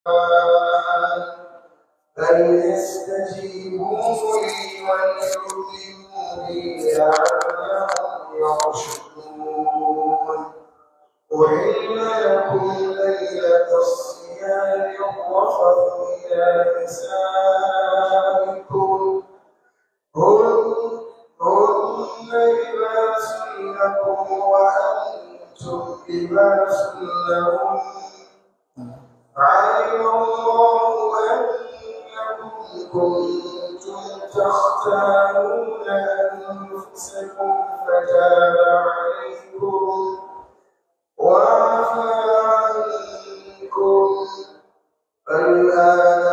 فليستجيبوا لي وليؤمنوا بي لعلهم يرشدون أحل لكم ليلة الصيام الرفث إلى نسائكم هن هن لباس لكم وأنتم لباس لهم علم الله أنكم كنتم تختارون أنفسكم فتاب عليكم وعفى عنكم فالآن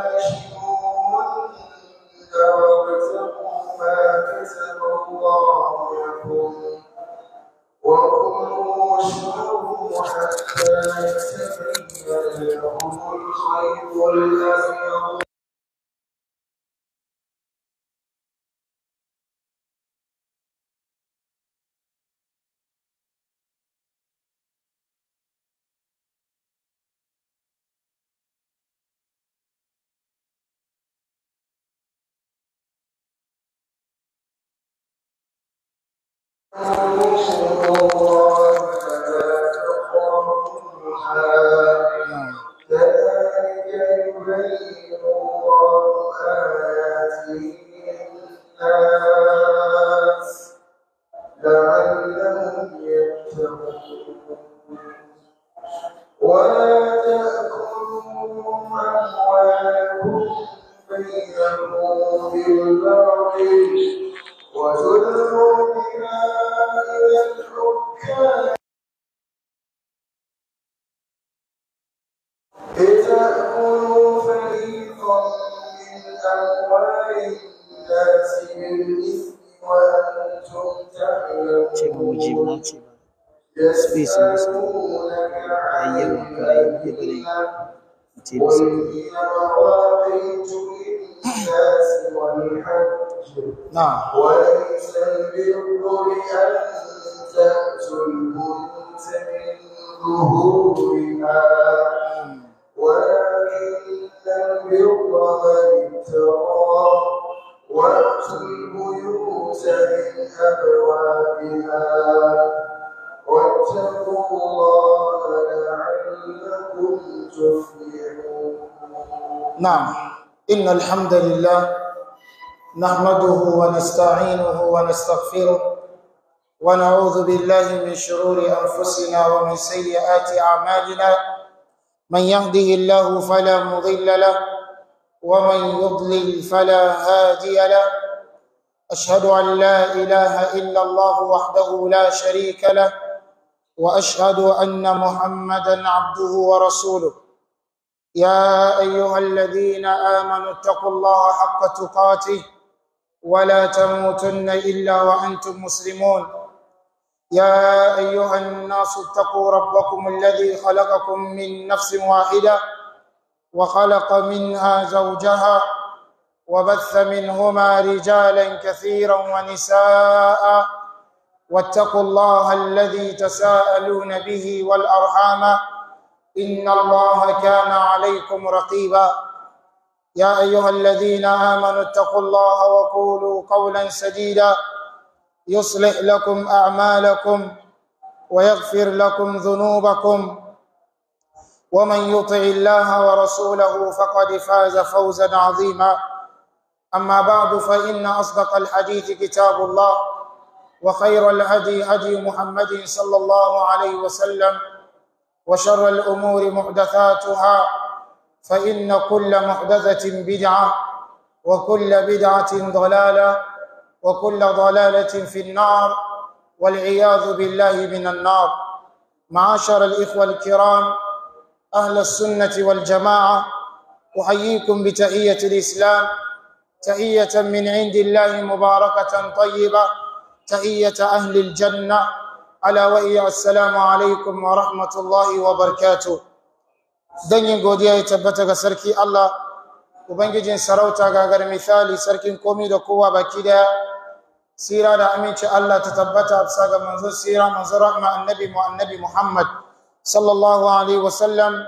باشروهن وابتغوا ما كتب الله لكم وكلوا واشربوا حتى يتبين لكم الخيط الأبيض كذلك يبين الله آياته للناس لعلهم يتقون ولا تأكلوا أموالكم بينكم بالباطل وتدلوا بها إلى الحكام لتأكلوا فريقا من أموال الناس بالإثم وأنتم ce ba mu ji ba تعلمون ce ba space ne su يسألونك عن yayi yawa ka yi bude bare الأهلة ce ba su قل هي مواقيت للناس والحج na'am وليس البر بأن تأتوا البيوت من ظهورها ولكن البر من اتقى وأتوا البيوت من أبوابها واتقوا الله لعلكم تفلحون نعم إن الحمد لله نحمده ونستعينه ونستغفره ونعوذ بالله من شرور أنفسنا ومن سيئات أعمالنا من يهده الله فلا مضل له ومن يضلل فلا هادي له أشهد أن لا إله إلا الله وحده لا شريك له وأشهد أن محمدا عبده ورسوله يا ايها الذين امنوا اتقوا الله حق تقاته ولا تموتن الا وانتم مسلمون يا ايها الناس اتقوا ربكم الذي خلقكم من نفس واحده وخلق منها زوجها وبث منهما رجالا كثيرا ونساء واتقوا الله الذي تساءلون به والارحام ان الله كان عليكم رقيبا يا ايها الذين امنوا اتقوا الله وقولوا قولا سديدا يصلح لكم اعمالكم ويغفر لكم ذنوبكم ومن يطع الله ورسوله فقد فاز فوزا عظيما اما بعد فان اصدق الحديث كتاب الله وخير الهدي هدي محمد صلى الله عليه وسلم وشر الأمور محدثاتها فإن كل محدثة بدعة وكل بدعة ضلالة وكل ضلالة في النار والعياذ بالله من النار معاشر الإخوة الكرام أهل السنة والجماعة أحييكم بتحية الإسلام تحية من عند الله مباركة طيبة تحية أهل الجنة ala wa iya assalamu alaikum wa rahmatullahi wa barkatu yin godiya ya tabbata ga sarki Allah ubangijin sarauta gagar misali sarkin komi da kowa baki daya sira da aminci Allah ta tabbata bisa ga manzon sira manzon rahma annabi mu annabi Muhammad sallallahu alaihi wa sallam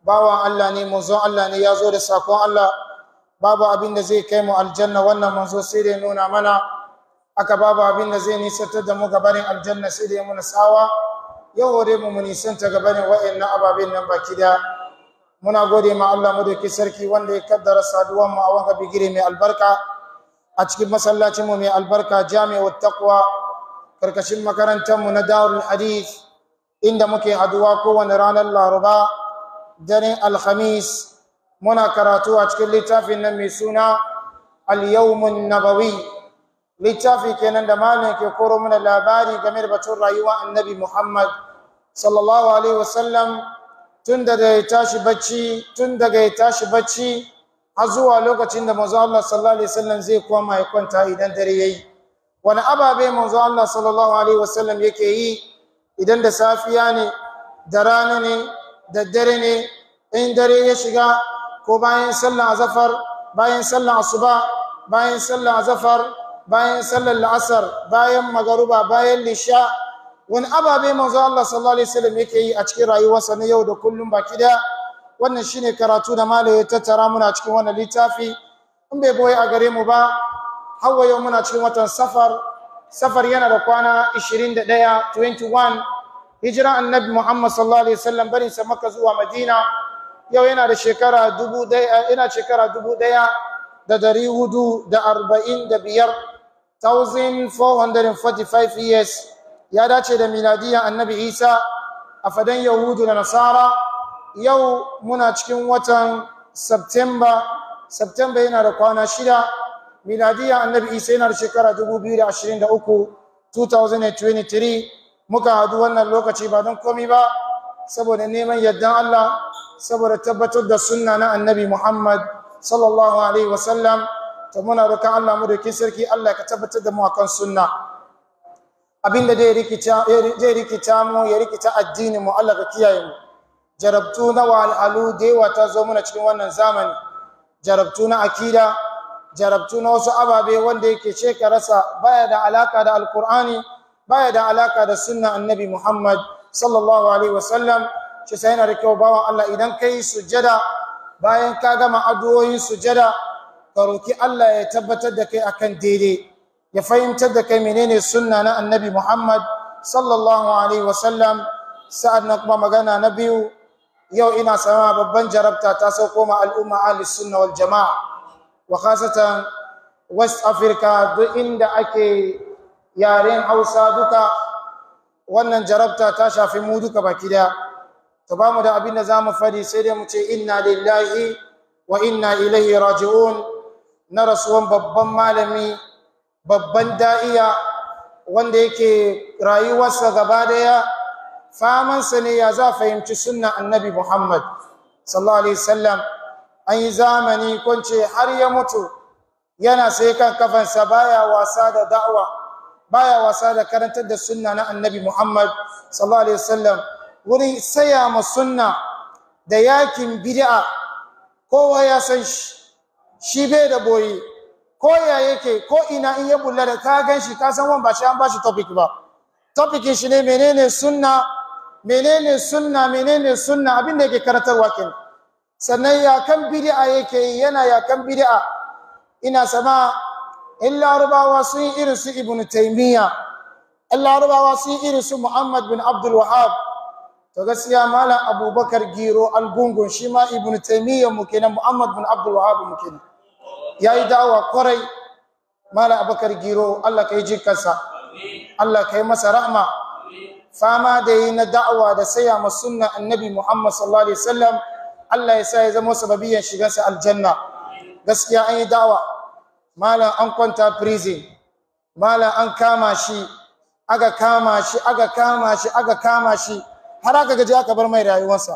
bawan Allah ne manzon Allah ne ya zo da sakon Allah babu abin da zai kai mu aljanna wannan manzo sai da nuna mana aka babu abin da zai nisantar da mu gabanin aljanna sai da ya muna sawa yau hore mu mu nisanta gabanin wa'annan ababen nan baki da muna gode ma Allah madauki sarki wanda ya kaddara saduwan mu a wanga bigire mai albarka a cikin masallacin mu mai albarka jami'ut taqwa karkashin makarantar mu na darul hadith inda muke haduwa kowane ranar laraba daren alhamis muna karatu a cikin littafin nan mai suna al-yawmun nabawi littafi kenan da malam ke koro mana labari game da batun rayuwa annabi muhammad sallallahu alaihi wasallam tun daga ya tashi bacci tun daga ya tashi bacci har zuwa lokacin da manzo Allah sallallahu alaihi wasallam zai koma ya kwanta idan dare yayi wani ababe manzo Allah sallallahu alaihi wasallam yake yi idan da safiya ne da rana ne da dare ne in dare ya shiga ko bayan sallar azafar bayan sallar asuba bayan sallar azafar bayan sallar la'asar bayan magaruba bayan lisha wani ababe manzo Allah sallallahu alaihi wasallam yake yi a cikin rayuwarsa na yau da kullum baki da wannan shine karatu da malai ya tattara muna cikin wannan littafi in bai boye a gare mu ba hawa yau muna cikin watan safar safar yana da kwana 21 21 hijira annabi Muhammad sallallahu alaihi wasallam barin sa Makka zuwa Madina yau yana da shekara dubu daya yana shekara dubu daya da dari hudu da arba'in da biyar 1445 years ya dace da miladiyan annabi Isa a fadan Yahudu da Nasara yau muna cikin watan September September yana da kwana shida miladiyan annabi Isa yana da shekara 2023 2023 muka hadu wannan lokaci ba don komi ba saboda neman yardan Allah saboda tabbatar da sunna na annabi Muhammad sallallahu alaihi wasallam to muna roƙon Allah mu dokin sarki Allah ka tabbatar da mu akan sunna abinda zai rikita zai rikita mu ya rikita addini mu Allah ka kiyaye mu jarabtu na walhalu da yawa ta zo muna cikin wannan zamani jarabtu na akida jarabtu na wasu ababe wanda yake ce ka rasa baya da alaka da alkur'ani baya da alaka da sunna annabi Muhammad sallallahu alaihi wasallam shi sai yana da kyau bawan Allah idan kai sujjada bayan ka gama addu'o'in sujjada ka roki Allah ya tabbatar da kai akan daidai ya fahimtar da kai menene sunna na annabi Muhammad sallallahu alaihi wasallam sa'ad na kuma magana na biyu yau ina sama babban jarabta ta sauko ma al'umma ahli sunna wal jama'a wa khasatan west africa duk inda ake yaren hausa duka wannan jarabta ta shafi mu duka baki daya to ba mu da abin da za mu fadi sai dai mu ce inna lillahi wa inna ilaihi raji'un na rasuwan babban malami babban da'iya wanda yake rayuwarsa gaba daya famansa ne ya za fahimci sunna annabi muhammad sallallahu alaihi wasallam an yi zamani kwance har ya mutu yana sai kan kafansa baya wasa da da'wa baya wasa da karantar da sunna na annabi Muhammad sallallahu alaihi wasallam wurin saya ma sunna da yakin bid'a kowa ya san shi shi bai da boye ko ya yake ko ina in ya bulla da ka gan shi ka san wan ba shi an ba shi topic ba topicin shi ne menene sunna menene sunna menene sunna abin da yake karantarwa kenan sannan yakan bid'a yake yi yana yakan bid'a ina sama in larabawa sun yi irin su ibn taimiyya in larabawa sun yi irin su muhammad bin abdul wahab to gaskiya malam abubakar giro algungun shi ma ibn taimiyya mu kenan muhammad bin abdul wahab mu kenan ya yi da'awa kwarai malam abubakar giro allah ka yi jikarsa allah ka yi masa rahma fama da yi na da'awa da saya ma sunna annabi muhammad sallallahu alaihi wasallam allah ya sa ya zama sababiyan shigarsa aljanna gaskiya an yi da'awa malam an kwanta prison malam an kama shi aka kama shi aka kama shi aka kama shi har aka gaji aka bar mai rayuwarsa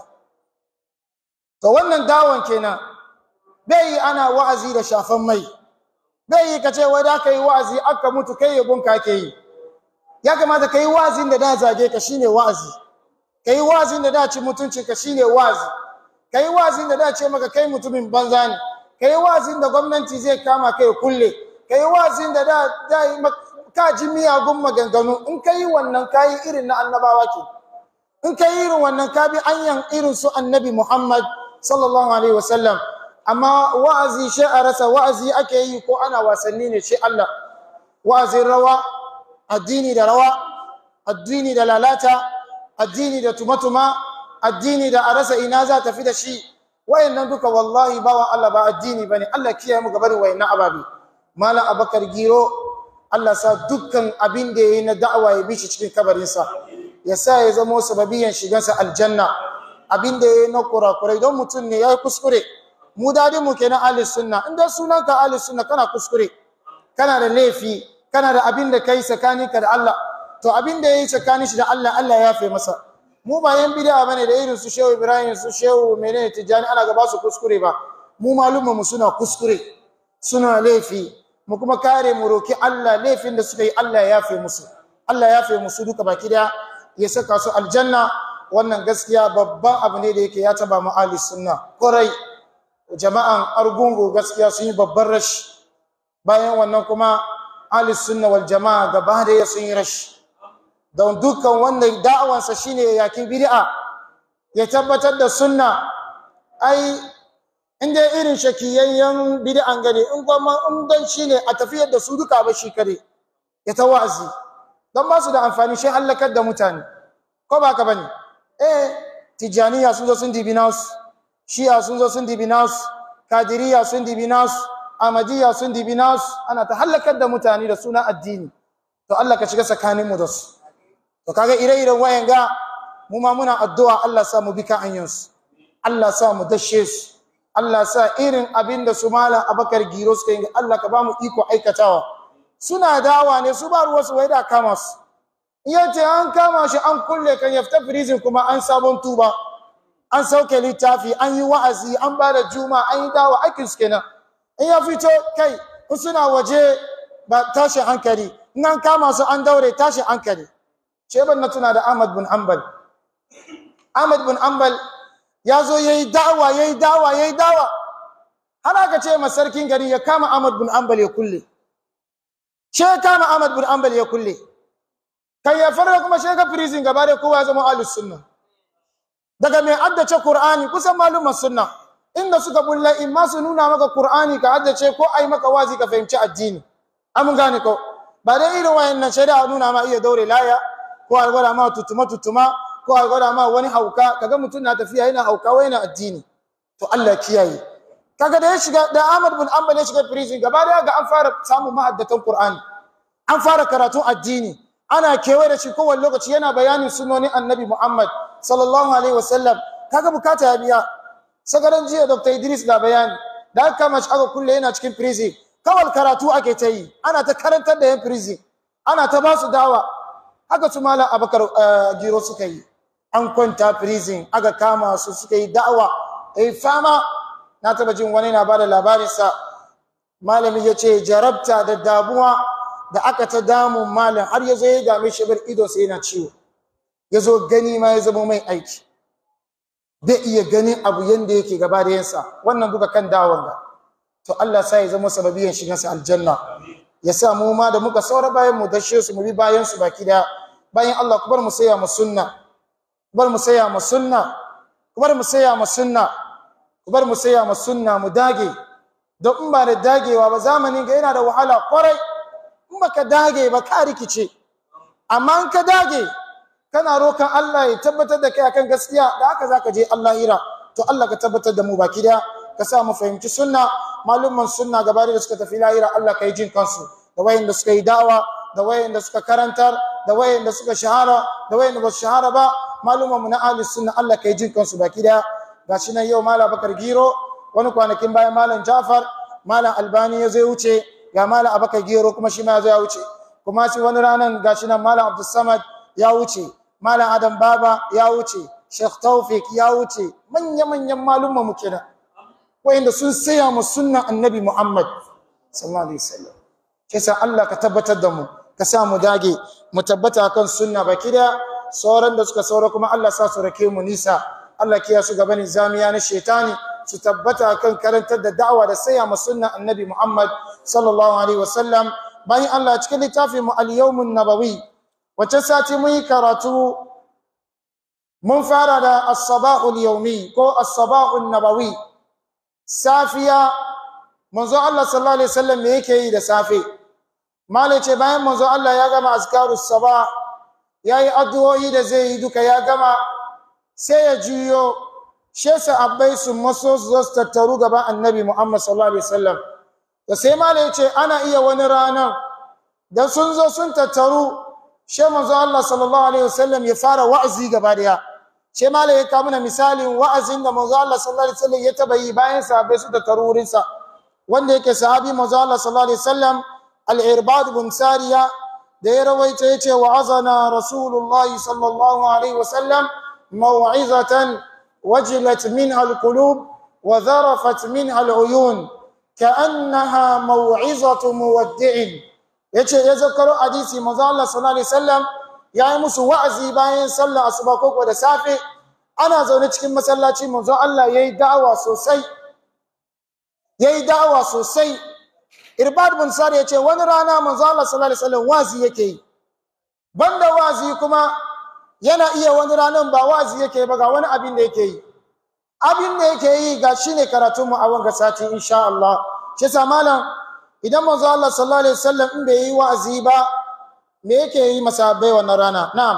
to wannan dawon kenan bai yi ana wa'azi da shafan mai bai yi kace wai da ka yi wa'azi aka mutu kai yabon ka ke yi ya kamata ka yi wa'azin da da zage ka shine wa'azi ka yi wa'azin da da ci mutunci ka shine wa'azi ka yi wa'azin da da ce maka kai mutumin banza ne ka yi wazin da gwamnati zai kama kai kulle ka yi wazin da da yi ka ji miyagun maganganu in ka yi wannan ka yi irin na annabawa ke in ka yi irin wannan ka bi anyan irin su annabi muhammad sallallahu alaihi wasallam amma wa'azi shi a rasa wa'azi ake yi ko ana wasanni ne shi Allah wa'azin rawa addini da rawa addini da lalata addini da tumatuma addini da a rasa ina za ta fi da shi wayannan duka wallahi bawa Allah ba addini bane Allah kiyaye mu gabarin wayannan ababi malam abakar giro Allah sa dukkan abin da yayi na da'awa ya bi shi cikin kabarinsa ya sa ya zama sababiyan shigansa aljanna abin da yayi na kurakurai don mutum ne yayi kuskure mu dadin mu kenan ahli sunna in dai sunanka ahli sunna kana kuskure kana da laifi kana da abin da kai tsakaninka da Allah to abin da yayi tsakanin shi da Allah Allah ya yafe masa mu ba yan bid'a bane da irin su Shehu Ibrahim su Shehu menene Tijani ana gaba su kuskure ba mu malumma mu suna kuskure suna laifi mu kuma kare mu roki Allah laifin da suka yi Allah ya yafe musu Allah ya yafe musu duka baki daya ya saka su aljanna wannan gaskiya babban abu ne da yake ya taba mu ahli sunna korai jama'an argungu gaskiya sun yi babban rashi bayan wannan kuma ahli sunna wal jama'a gaba da sun yi rashi don dukkan wanda da'awansa shine ya yaki bid'a ya tabbatar da sunna ai inda irin shakiyayyen bid'an gane in kuma in dan shine a tafiyar da su duka ba shi kare ya ta wa'azi don ba su da amfani shi halakar da mutane ko ba ka bane eh tijaniya sun zo sun dibi nasu shi'a sun zo sun dibi nasu kadiriya sun dibi nasu amadiya sun dibi nasu ana ta halakar da mutane da suna addini to Allah ka shiga tsakaninmu da su to kaga ire-iren wayan ga mu ma muna addu'a Allah sa mu bi ka anyansu Allah sa mu dashe su Allah sa irin abin da su malam Abakar Giro suka yi Allah ka ba mu iko aikatawa suna dawa ne su ba ruwa su wai da kama su iya ce an kama shi an kulle kan yafta firizin kuma an sabon tuba an sauke littafi an yi wa'azi an ba da juma an yi dawa aikin su kenan in ya fito kai in suna waje ba tashi hankali in an kama su an daure tashi hankali sheban na tuna da Ahmad bin Ambal Ahmad bin Ambal ya zo yayi da'awa yayi da'awa yayi da'awa har aka ce ma sarkin gari ya kama Ahmad bin Ambal ya kulle she kama Ahmad bin Ambal ya kulle kai ya fara kuma she ga prison gaba da kowa ya zama ahlus sunna daga mai addace Qur'ani kusan malumar sunna inda suka bulla in ma su nuna maka Qur'ani ka addace ko ai maka wazi ka fahimci addini an gane ko ba dai irin wayannan shari'a nuna ma iya daure laya ko a gwada ma tutuma tutuma ko a gwada ma wani hauka kaga mutum na tafiya yana hauka wai yana addini to Allah kiyaye kaga da ya shiga da Ahmad bin Ambal ya shiga prison gaba da ga an fara samun mahaddatan Qur'ani an fara karatun addini ana kewaye da shi kowane lokaci yana bayanin sunonin Annabi Muhammad sallallahu alaihi wasallam kaga bukata ya biya sagaran jiya Dr. Idris ga bayani da aka kama shi aka kulle yana cikin prison kawal karatu ake ta yi ana ta karantar da yan prison ana ta ba su dawa haka su malam abakar giro suka yi an kwanta prison aka kama su suka yi da'awa eh fama na taba jin wani na bada labarinsa malami ya ce jarabta da damuwa da aka ta damun malam har ya zo ya dame shi bar ido sai yana ciwo ya zo gani ma ya zama mai aiki bai iya ganin abu yanda yake gaba da yansa wannan duka kan dawon ga to Allah sa ya zama sababiyan shigansa aljanna ya sa mu ma da muka saura bayan mu dashe su mu bi bayan su baki da bayan Allah ku bar mu saya mu sunna ku bar mu saya mu sunna ku bar mu saya mu sunna ku bar mu saya mu sunna mu dage don in ba da dagewa ba zamanin ga yana da wahala kwarai in baka dage ba ka rikice amma in ka dage kana rokan Allah ya tabbatar da kai akan gaskiya da haka zaka je Allah hira to Allah ka tabbatar da mu baki da ka sa mu fahimci sunna malumman sunna gaba da suka tafi lahira Allah ka yi jin kansu da wayanda suka yi da'awa da wayanda suka karantar da wayanda suka shahara da wayanda ba su shahara ba malumman mu na ahli sunna Allah ka yi jin kansu baki da gashi nan yau malam Bakar Giro wani kwanakin bayan malam Jafar malam Albani ya zai wuce ga malam Abakar Giro kuma shi ma ya zo ya wuce kuma shi wani ranan gashi nan malam Abdul Samad ya wuce malam Adam Baba ya wuce Sheikh Tawfik ya wuce manya-manyan malumma mu kenan wayanda sun saya mu sunnan annabi Muhammad sallallahu alaihi wasallam kisa Allah ka tabbatar da mu ka sa mu dage mu tabbata kan sunna baki da sauran da suka saura kuma Allah sa su rake mu nisa Allah kiya su gaban zamiya na shetani su tabbata kan karantar da da'awa da saya mu sunnan annabi Muhammad sallallahu alaihi wasallam bayan Allah cikin littafin mu al-yawmun nabawi wace sati mun yi karatu mun fara da as-sabahul yawmi ko as-sabahun nabawi safiya manzo Allah sallallahu alaihi wasallam me yake yi da safe malai ce bayan manzo Allah ya gama azkarus sabah yayi addu'o'i da zai yi duka ya gama sai ya juyo she sahabbai su maso su zo su tattaru gaban annabi Muhammad sallallahu alaihi wasallam da sai malai ce ana iya wani ranar da sun zo sun tattaru she manzo Allah sallallahu alaihi wasallam ya fara wa'azi gaba daya she malai ya kawo mana misalin wa'azin da manzo Allah sallallahu alaihi wasallam ya taba yi bayan sahabbai su tattaru wurin sa wanda yake sahabi manzo Allah sallallahu alaihi wasallam al-irbad bin sariya da ya rawaita yace wa'azana rasulullah sallallahu alaihi wasallam maw'izatan wajilat minha al-qulub wa dharafat minha al-uyun ka'annaha maw'izatu muwaddi'in yace ya zakaro hadisi manzo Allah sallallahu alaihi wasallam yayi musu wa'azi bayan sallar asuba ko da safe ana zaune cikin masallaci manzo Allah yayi da'awa sosai yayi da'awa sosai irbad bin sari yace wani rana manzo Allah sallallahu alaihi wasallam wazi yake yi banda wazi kuma yana iya wani ranan ba wazi yake ba ga wani abin da yake yi abin da yake yi ga shine karatun mu a wanga sati insha Allah shi sa malam idan manzo Allah sallallahu alaihi wasallam in bai yi wa'azi ba me yake yi masahabai wannan rana na'am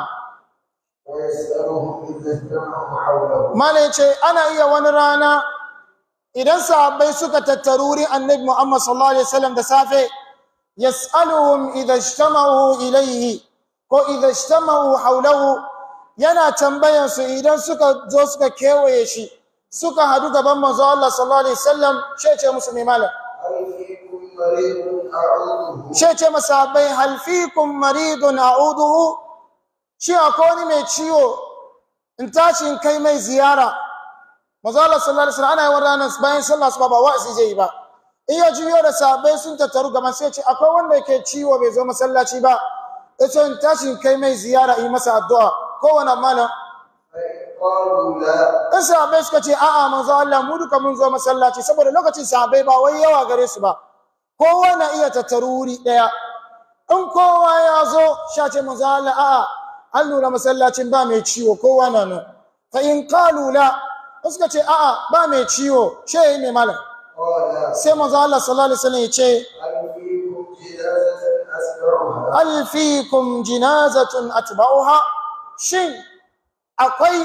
ويسألهم إذا اجتمعوا حوله malam yace ana iya wani rana idan sahabbai suka tattaruri annabi Muhammad sallallahu alaihi wasallam da safe yas'aluhum idha ijtama'u ilayhi ko idha ijtama'u hawlahu yana tambayan su idan suka zo suka kewaye shi suka hadu gaban manzo Allah sallallahu alaihi wasallam sai ce musu mai malam هل فيكم مريض أعوذه sai ce masahabai hal fikum maridun a'uduhu shi akwai wani mai ciwo in tashi in kai mai ziyara manzo Allah sallallahu alaihi wasallam ana yawan ranar bayan sallah su ba wa'azi zai yi ba in ya juyo da sahabbai sun tattaru gaban sai ce akwai wanda yake ciwo bai zo masallaci ba yace in tashi in kai mai ziyara yi masa addu'a kowane malam فإن قالوا لا in sahabbai suka ce a'a manzo Allah mu duka mun zo masallaci saboda lokacin sahabbai ba wai yawa gare su ba kowa na iya tattaru wuri daya in kowa ya zo sha ce manzo Allah a'a an lura masallacin ba mai ciwo kowa na nan fa in qalu la in suka ce a'a ba mai ciwo she yi mai malam قال sai manzo Allah sallallahu alaihi wasallam ya ce هل فيكم hal fikum جنازة أسرعها jinazatun atba'uha shin akwai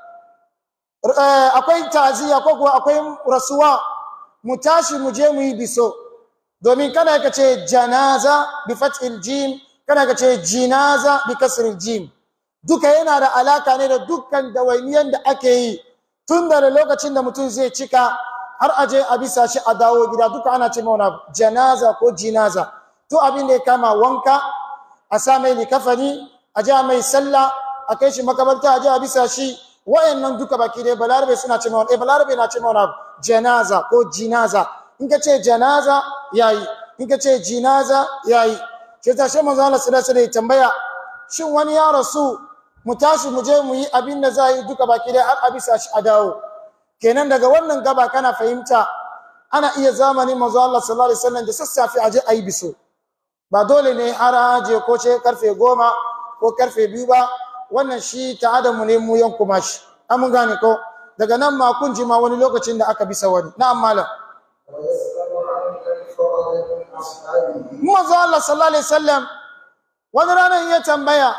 eh, akwai taziya ko kuwa akwai rasuwa mu tashi mu je mu yi biso domin kana ka ce janaza bi fathil jim kana ka ce jinaza bi kasril jim duka yana da alaka ne da dukkan dawainiyan da ake yi tun da lokacin da mutum zai cika har aje a bisa shi a dawo gida duka ana ce mauna janaza ko jinaza to abin da ya kama wanka a sa mai likafani a ja mai sallah a kai shi makabarta a ja a bisa shi wayannan duka baki dai balarabe suna ce mauna eh balarabe na ce mauna janaza ko jinaza in ka ce janaza yayi in ka ce jinaza yayi sai ta shi manzo Allah sallallahu alaihi wasallam tambaya shin wani ya rasu mu tashi mu je mu yi abin da za a yi duka baki dai har a bisa shi a dawo kenan daga wannan gaba kana fahimta ana iya zamanin manzo Allah sallallahu alaihi wasallam da sassafe aje ayi biso ba dole ne har aje ko ce karfe goma ko karfe biyu ba wannan shi ta adamu ne mu yanku mashi an mun gane ko daga nan ma kun ji ma wani lokacin da aka bisa wani na'am malam ويسأل عن الفرد من أصحابه manzo Allah sallallahu alaihi wasallam wani ranar ya tambaya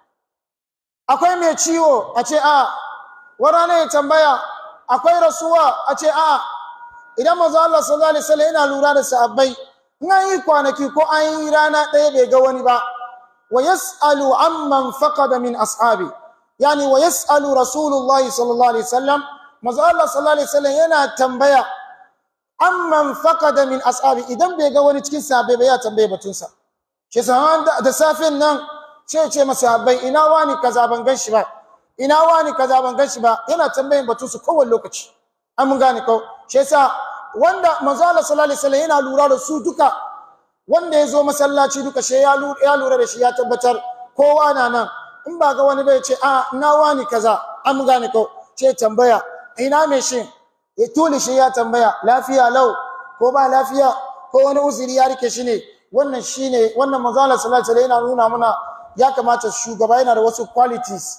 akwai mai ciwo a ce a wani ranar ya tambaya akwai rasuwa a ce a idan manzo Allah sallallahu alaihi wasallam yana lura da sahabbai in an yi kwanaki ko an yi rana ɗaya bai ga wani ba wa yas'alu amman faqada min ashabi yani wa yas'alu rasulullahi sallallahu alaihi wasallam manzo Allah sallallahu alaihi wasallam yana tambaya amman faqada min ashabi idan bai ga wani cikin sahabbai ba ya tambaye batunsa shi sahaban da, da safin nan ce ce masahabbai ina wani kaza ban gan shi ba ina wani kaza ban gan shi ba yana tambayin batunsu kowane lokaci an mun gane ko shi yasa wanda manzo Allah sallallahu alaihi wasallam yana lura da su duka wanda ya zo masallaci duka shi ya lura, ya lura da shi ya tabbatar kowa na nan in ba ga wani bai ce a ina wani kaza an mun gane ko ce tambaya ina mai shi ya tuli shi ya tambaya lafiya lau ko ba lafiya ko wani uzuri ya rike shi ne wannan shine wannan manzo Allah sallallahu alaihi wasallam yana nuna muna ya kamata shugaba yana da wasu qualities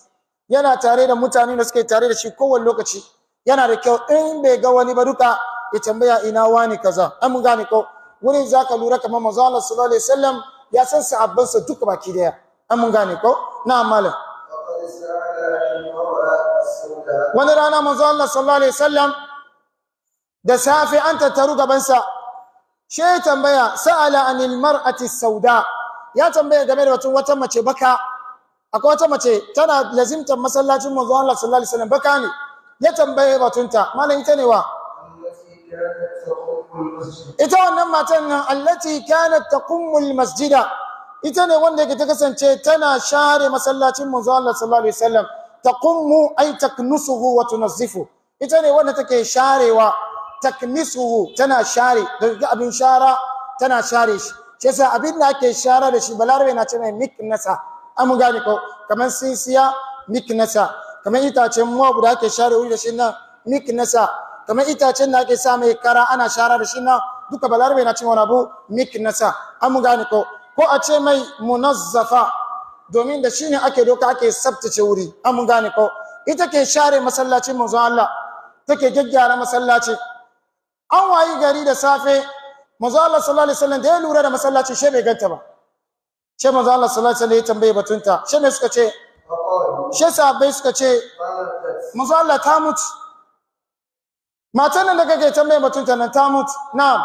yana tare da mutane da suke tare da shi kowane lokaci yana da kyau in bai ga wani ba duka ya tambaya ina wani kaza an mun gane ko wurin zaka lura kamar manzo Allah sallallahu alaihi wasallam ya san sahabban sa duka baki daya an mun gane ko na malam وقد سأل عن المرأة السوداء wani rana manzo Allah sallallahu alaihi wasallam da safe an tattaru gaban sa she ya tambaya sa'ala anil mar'ati sauda ya tambaya game da wata wata mace baka akwai wata mace tana lazimtar masallacin manzo Allah sallallahu alaihi wasallam baka ne ya tambaye batunta malam ita ne wa التي كانت تقوم المسجد ita wannan matan nan allati kanat taqummul masjida ita ne wanda yake ta kasance tana share masallacin manzo Allah sallallahu alaihi wasallam taqummu ay taknusuhu wa tunazzifu ita ne wanda take sharewa taknisuhu tana share daga abin shara tana share shi shi yasa abin da ake shara da shi balarabe na ce mai miknasa an mun gane ko kamar sisiya miknasa kamar itacen mawabu da ake share wuri da shi nan miknasa kamar itacen da ake sa mai kara ana shara da shi nan duka balarabe na cin wani abu miknasa an mun gane ko ko a ce mai munazzafa domin da shi ne ake doka ake tsaftace wuri an mun gane ko ita ke share masallacin manzon Allah take gyaggyara masallaci an wayi gari da safe manzo Allah sallallahu alaihi wasallam da ya lura da masallaci she bai ganta ba she manzo Allah sallallahu alaihi wasallam ya tambaye batunta she me suka ce فقالوا she sahabbai suka ce ماتت manzo Allah ta mutu matan nan da kake tambaye batunta nan ta mutu na'am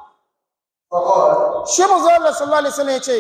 فقال she manzo Allah sallallahu alaihi wasallam ya ce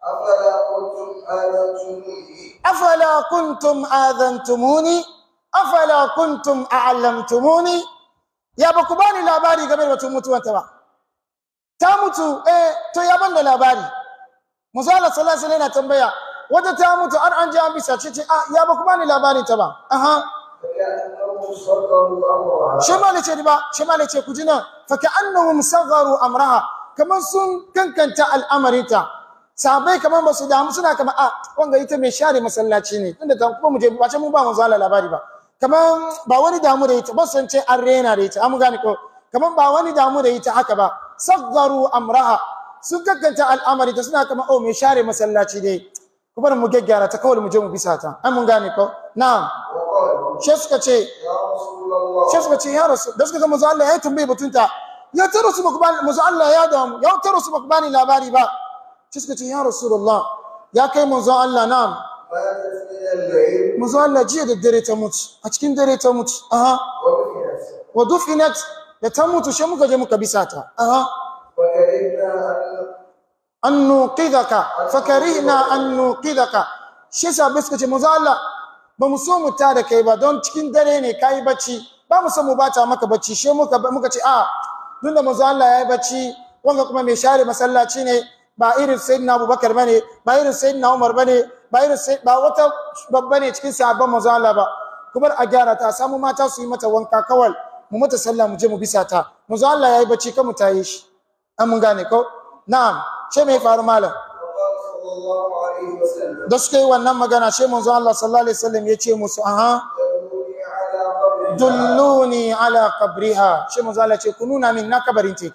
أفلا كنتم afala kuntum آذنتموني adantumuni afala kuntum a'lamtumuni ya ba ku bani labari game da batun mutuwanta ba ta mutu eh to ya ban da labari manzo Allah sallallahu alaihi wasallam yana tambaya wata ta mutu har an ji an bisa ce ce ah ya ba ku bani labarin ta ba aha فكأنهم صدروا أمرها shi ma ne ce ba shi ma ne ce ku ji nan fa ka'annahum sagharu amraha kamar sun kankanta al'amarinta sahabbai kamar ba su damu suna kamar a wanga ita mai share masallaci ne tunda ta kuma mu je ba ce mun ba manzo Allah labari ba kamar ba wani damu da ita ba san ce an rena da ita an gane ko kamar ba wani damu da ita haka ba sagharu amraha sun kankanta al'amarinta suna kamar oh mai share masallaci dai ku bar mu gaggyara ta kawai mu je mu bisa ta an mun gane ko na'am وقالوا shi suka ce يا رسول الله sai suka ce ya rasu da suka ga manzo Allah ya tambaye batunta ya ta rasu baka bani manzo Allah ya damu ya ta rasu baka bani labari ba sai suka ce ya rasulullah ya kai manzo Allah na'am ماتت من الليل manzo Allah jiya da dare ta mutu a cikin dare ta mutu aha ودفنت wa dufinat da ta mutu sai muka je muka bisa ta aha وكرهنا أن an nuqidaka fakarihna an nuqidaka shi yasa bai suka ce manzo Allah ba mu so mu ta da kai ba don cikin dare ne kai bacci ba mu so mu bata maka bacci shi muka muka ce a tun da manzo Allah yayi bacci wanga kuma mai share masallaci ne ba irin sayyidina Abubakar bane ba irin sayyidina Umar bane ba irin sai ba wata babba ne cikin sahabban manzo Allah ba kuma a gyara ta a samu mata su yi mata wanka kawal mu mata sallah mu je mu bisa ta manzo Allah yayi bacci kan mu tayi shi an mun gane ko na'am ce mai faru malam وقال صلى الله عليه وسلم da suka yi wannan magana sai manzo Allah sallallahu alaihi wasallam ya ce musu aha دلوني على قبرها dulluni ala qabriha sai manzo Allah ya ce ku nuna min na kabarin teki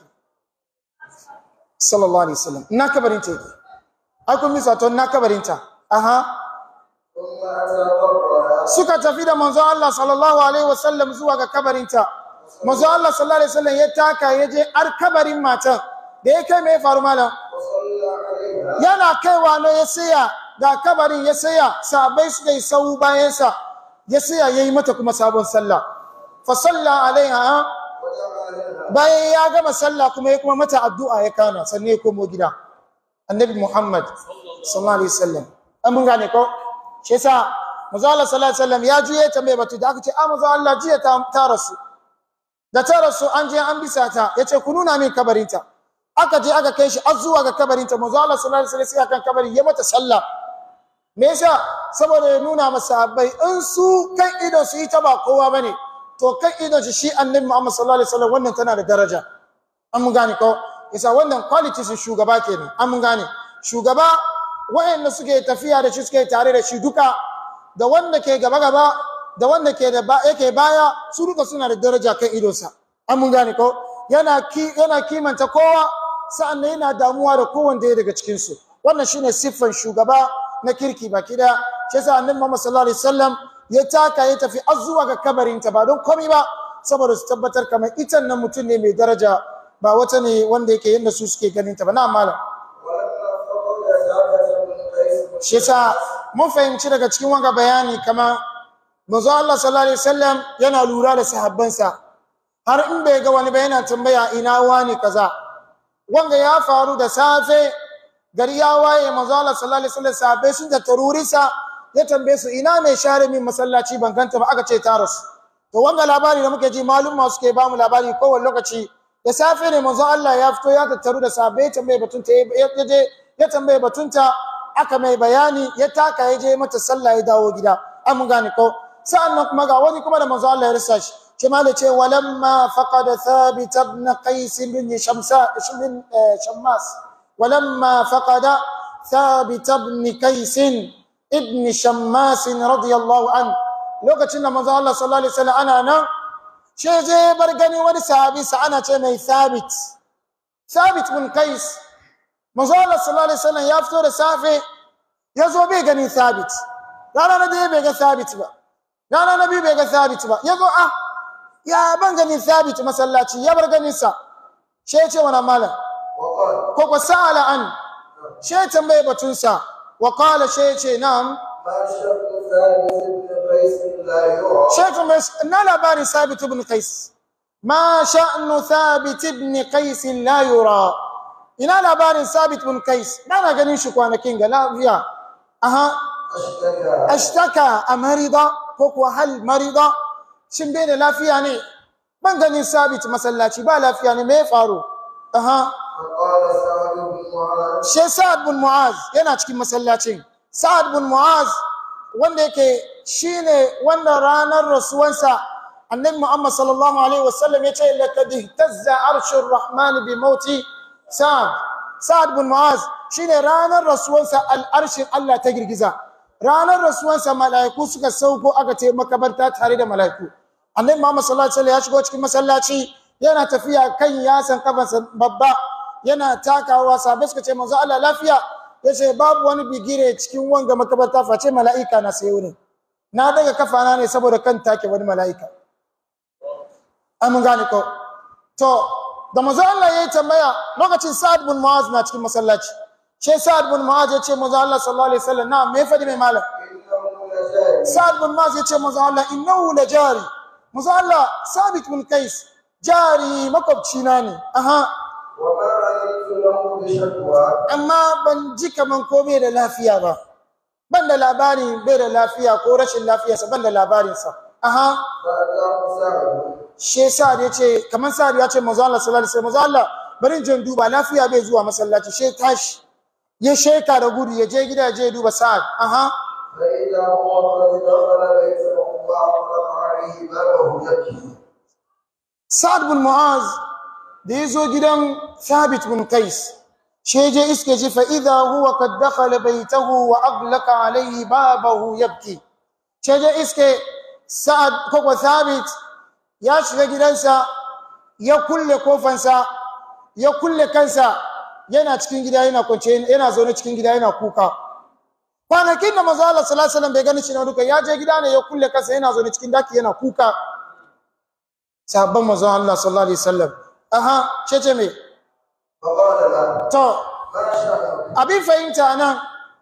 sallallahu alaihi wasallam na kabarin teki ai kun misa to na kabarin ta aha ثم أتى قبرها suka tafi da manzo Allah sallallahu alaihi wasallam zuwa ga kabarin ta manzo Allah sallallahu alaihi wasallam ya taka ya je ar kabarin matan da ya kai mai faru malam وصلى عليها yana kaiwa ne ya saya ga kabarin ya saya sabai suka yi sau bayansa ya saya ya yi mata kuma sabon sallah fa salla alaiha ودعا لها bayan ya gama sallah kuma ya kuma mata addu'a ya kana sannan ya komo gida annabi muhammad sallallahu alaihi wasallam an mun gane ko shi yasa manzo Allah sallallahu alaihi wasallam ya juye ta mai batu da aka ce a manzo Allah jiya ta, ta rasu da ta rasu an je an bisa ta yace ku nuna min kabarinta aka je aka kai shi har zuwa ga kabarinta manzo Allah sallallahu alaihi wasallam sai akan kabarin ya mata sallah me yasa saboda ya nuna masa sahabbai in su kan ido su yi ta ba kowa bane to kan idon shi shi annabi Muhammad sallallahu alaihi wasallam wannan tana da daraja an mun gane ko yasa wannan quality sun shugaba kenan an mun gane shugaba wayanda suke tafiya da shi suke tare da shi duka da wanda ke gaba gaba da wanda ke da ba yake baya su duka suna da daraja kan idonsa an mun gane ko yana ki yana kimanta kowa sa'annan yana damuwa da kowanne daga cikin su wannan shine siffan shugaba na kirki baki da shi yasa annabi Muhammad sallallahu alaihi wasallam ya taka ya tafi har zuwa ga kabarinta ba don komai ba saboda su tabbatar kamar ita nan mutum ne mai daraja ba wata ne wanda yake yadda su suke ganin ta ba na malam ولما فقد ثابت بن قيس shi yasa mun fahimci daga cikin wanga bayani kama manzo Allah sallallahu alaihi wasallam yana lura da sahabbansa har in bai ga wani ba yana tambaya ina wani kaza wanga ya faru da safe gari ya waye manzo Allah sallallahu alaihi wasallam sahabbai sun da tarurisa ya tambaye su ina mai share min masallaci ban ganta ba aka ce ta rasu to wanga labari da muke ji malum suke ba mu labari kowane lokaci da safe ne manzo Allah ya fito ya tattaru da sahabbai ya tambaye batunta ya je ya tambaye batunta aka mai bayani ya taka ya je mata sallah ya dawo gida an mun gane ko sa'annan kuma ga wani kuma da manzo Allah ya rasa shi ce ma da ce walamma faqada thabit ibn qais bin shamsa bin shammas walamma faqada thabit ibn qais ibn shammas radiyallahu an lokacin da manzo Allah sallallahu alaihi wasallam ana nan she je bar gani wani sahabi sa ana ce mai thabit thabit bin qais manzo Allah sallallahu alaihi wasallam ya fito da safe ya zo bai gani sabit rana na daya bai ga sabit ba rana na biyu bai ga sabit ba ya zo ah ya ban gani sabit masallaci ya bar ganin sa she ya ce wa malam وقال ko ko sa'ala an she ya tambaye batun sa wa qala she ya ce na'am ما شأن ثابت بن قيس لا يرى she ya tambaye na labarin sabit ibn qais ma sha'nu thabit ibn qais la yura ina labarin sabit ibn qais na ganin shi kwanakin ga lafiya aha اشتكى ashtaka a marida ko kuwa hal marida shin bai da lafiya ne ban ganin sabit masallaci ba lafiya ne me ya faru aha فقال سعد بن معاذ she sa'ad bin mu'az yana cikin masallacin sa'ad bin mu'az wanda yake shine wanda ranar rasuwansa annabi muhammad sallallahu alaihi wasallam ya ce laqad ihtazza arshur rahman bi mauti sa'ad sa'ad bin mu'az shine ranar rasuwansa al'arshin Allah ta girgiza ranar rasuwansa mala'iku suka sauko aka ce makabarta tare da mala'iku annabi muhammad sallallahu alaihi wasallam ya shigo cikin masallaci yana tafiya kan yasan kafansa babba yana takawa sabai suka ce manzo Allah lafiya yace babu wani bigire cikin wanga makabarta face mala'ika na sai wurin na daga kafana ne saboda kan take wani mala'ika an mun gane ko to da manzo Allah yayi tambaya lokacin Sa'ad bin Mu'az na cikin masallaci she Sa'ad bin Mu'az ya ce manzo Allah sallallahu alaihi wasallam na me fadi mai malam انه لجاري Sa'ad bin Mu'az ya ce manzo Allah innahu la jari manzo Allah Sabit bin Qais jari makwabci na ne aha وما علمت له بشكوى amma ban ji kaman ko bai da lafiya ba ban da labarin bai da lafiya ko rashin lafiyarsa ban da labarinsa aha فاتاه سعد she sa'ad ya ce kaman sa'ad ya ce manzo Allah sallallahu alaihi wasallam manzo Allah bari in je in duba lafiya bai zuwa masallaci she tashi ya sheka da gudu ya je gida ya je ya duba sa'ad aha فإذا هو قد دخل بيته وأغلق عليه بابه يبكي sa'ad bin mu'az da ya zo gidan thabit bin qais she je iske ji fa idha huwa qad dakhala baytahu wa aghlaqa alayhi babahu yabki she je iske sa'ad ko ko thabit ya shiga gidansa ya kulle kofansa ya kulle kansa yana cikin gida yana kwance yana zaune cikin gida yana kuka kwanakin da manzo Allah sallallahu alaihi wasallam bai gani shi na duka ya je gida ne ya kulle kansa yana zaune cikin daki yana kuka sahabban manzo Allah sallallahu alaihi wasallam aha ce ce me فقال له to ما شأنك abin fahimta nan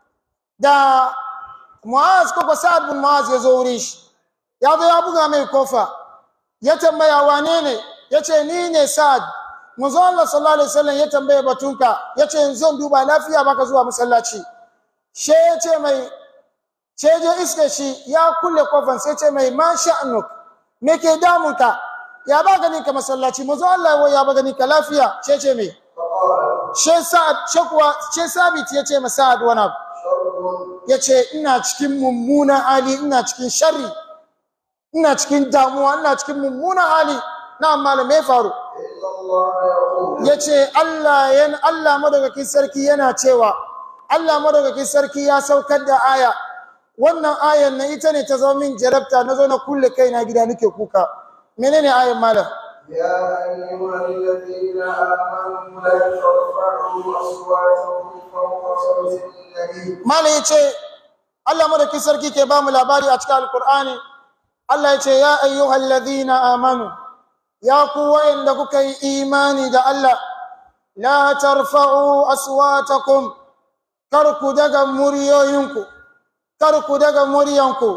da Mu'az ko ko Sa'ad bin Mu'az ya zo wurin shi ya zo ya buga mai kofa ya tambaya wane ne ya ce ni ne Sa'ad manzo Allah sallallahu alaihi wasallam ya tambaye batunka ya ce yanzu zan duba lafiya baka zuwa masallaci she ya ce mai she je iske shi ya kulle kofan sai ce mai ma sha'anuk me ke damunka ya ba gani ka masallaci manzo Allah ya ba gani ka lafiya she ce mai فقال she sa'ad she kuwa she sabit ya ce ma sa'ad wani abu شر ya ce ina cikin mummunan hali ina cikin sharri ina cikin damuwa ina cikin mummunan hali na malamai faru إلا الله يقول ya ce Allah yan Allah madaukakin sarki yana cewa Allah madaukakin sarki ya saukar da aya wannan ayan na ita ne ta zama min jarabta na zo na kulle kaina gida nake kuka menene ayan malam يا أيها الذين آمنوا لا ترفعوا أصواتكم فوق صوت النبي malam ya ce Allah madaki sarki ke ba mu labari a cikin alkur'ani Allah ya ce ya ayyuhal ladina amanu ya ku wa'anda kuka yi imani da Allah la tarfa'u aswatakum kar ku daga muryoyinku kar ku daga muryanku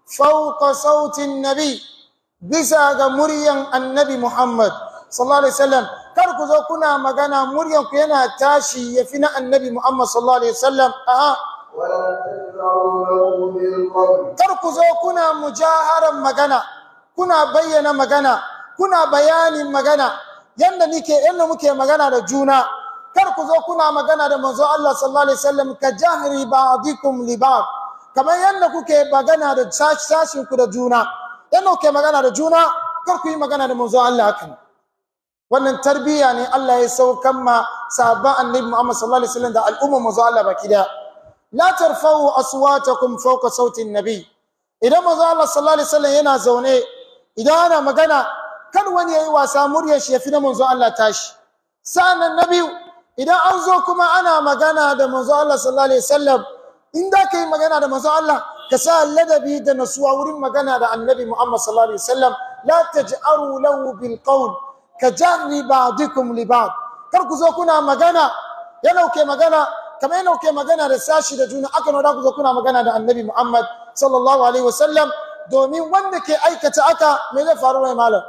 fauka sautin nabi bisa ga muryan annabi Muhammad sallallahu alaihi wasallam kar ku zo kuna magana muryanku yana tashi yafi na annabi Muhammad sallallahu alaihi wasallam a'a ولا تجهروا له بالقول kar ku zo kuna mujaharan magana kuna bayyana magana kuna bayanin magana yanda nike yanda muke magana da juna kar ku zo kuna magana da manzo Allah sallallahu alaihi wasallam ka jahri ba'dikum li ba'd kamar yanda kuke magana da sashin ku da juna yanda kuke magana da juna kar ku yi magana da manzo Allah hakan wannan tarbiyya ne Allah ya saukan ma sahabban annabi Muhammad sallallahu alaihi wasallam da al'umma manzo Allah baki daya la tarfa'u aswatakum fawqa sauti nabi idan manzo Allah sallallahu alaihi wasallam yana zaune idan ana magana kan wani yayi wasa muryar shi yafi na manzo Allah tashi sanan na biyu idan an zo kuma ana magana da manzo Allah sallallahu alaihi wasallam in da kai magana da manzo Allah ka sa ladabi da nasuwa wurin magana da annabi Muhammad sallallahu alaihi wasallam la taj'aru lahu bil qawl ka jahri ba'dikum li ba'd kar ku zo kuna magana yana ke magana kamar yana ke magana da sashi da juna aka nuna ku zo kuna magana da annabi Muhammad sallallahu alaihi wasallam domin wanda ke aikata aka me zai faru mai malam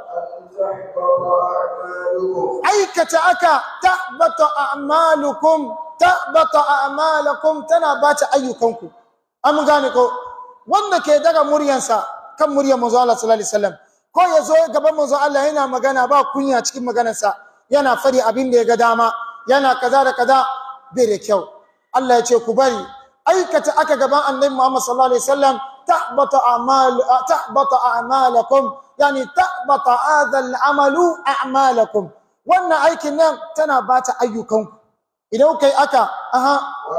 أن تحبط أعمالكم aikata aka tahbata a'malukum tahbata a'malakum tana bata ayyukanku an gane ko wanda ke daga muryansa kan muryar manzo Allah sallallahu alaihi wasallam ko ya zo gaban manzo Allah yana magana ba kunya cikin maganarsa yana fari abin da ya ga dama yana kaza da kaza bai da kyau Allah ya ce ku bari aikata aka gaban annabi Muhammad sallallahu alaihi wasallam tahbata a'mal tahbata a'malakum yani tahbata hadha al'amalu a'malakum wannan aikin nan tana bata ayyukanku idan kai aka aha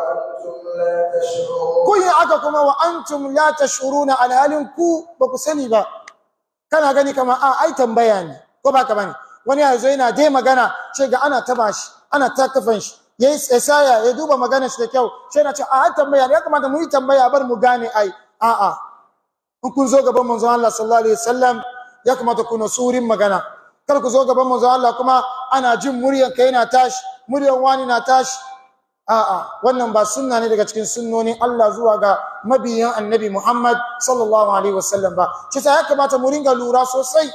وأنتم لا تشعرون kun yi aka kuma wa antum la tashuruna alhalin ku ba ku sani ba kana gani kamar a ai tambaya ne ko ba ka bane wani ya zo yana dai magana ce ga ana taba shi ana ta kafan shi yayi tsaya ya duba maganar shi da kyau sai na ce a ai tambaya ne ya kamata mu yi tambaya bar mu gane ai a a in kun zo gaban manzon Allah sallallahu alaihi wasallam ya kamata ku na surin magana kar ku zo gaban manzon Allah kuma ana jin muryan kai na tashi muryan wani na tashi A'a, wannan ba sunna ne daga cikin sunnonin Allah zuwa ga mabiyan annabi Muhammad sallallahu Alaihi wasallam ba. Shi ta ya kamata mu ringa lura sosai.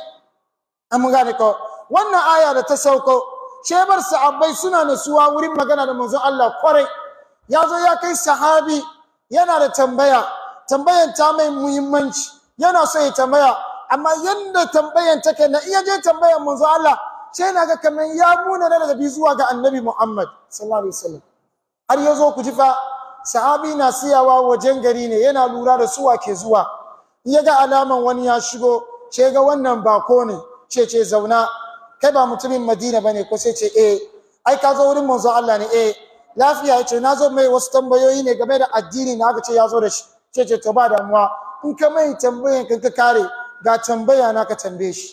An mun gane ko, wannan aya da ta sauko, shebar sahabbai suna nasuwa wurin magana da manzon Allah kwarai. Ya zo ya kai sahabi yana da tambaya, tambayan ta mai muhimmanci, yana so ya tambaya, amma yanda tambayan take na iya je tambayan manzon Allah, sai na ga kamar ya muna da bi zuwa ga annabi Muhammad sallallahu Alaihi wasallam. har ya zo ku ji fa sahabi na siyawa wajen gari ne yana lura da suwa ke zuwa in ya ga alaman wani ya shigo ce ga wannan bako ne ce ce zauna kai ba mutumin madina bane ko sai ce eh ai ka zo wurin manzo Allah ne eh lafiya ya ce na zo mai wasu tambayoyi ne game da addini na aka ce ya zo da shi ce ce to ba damuwa in ka mai tambayan kan ka kare ga tambaya na ka tambaye shi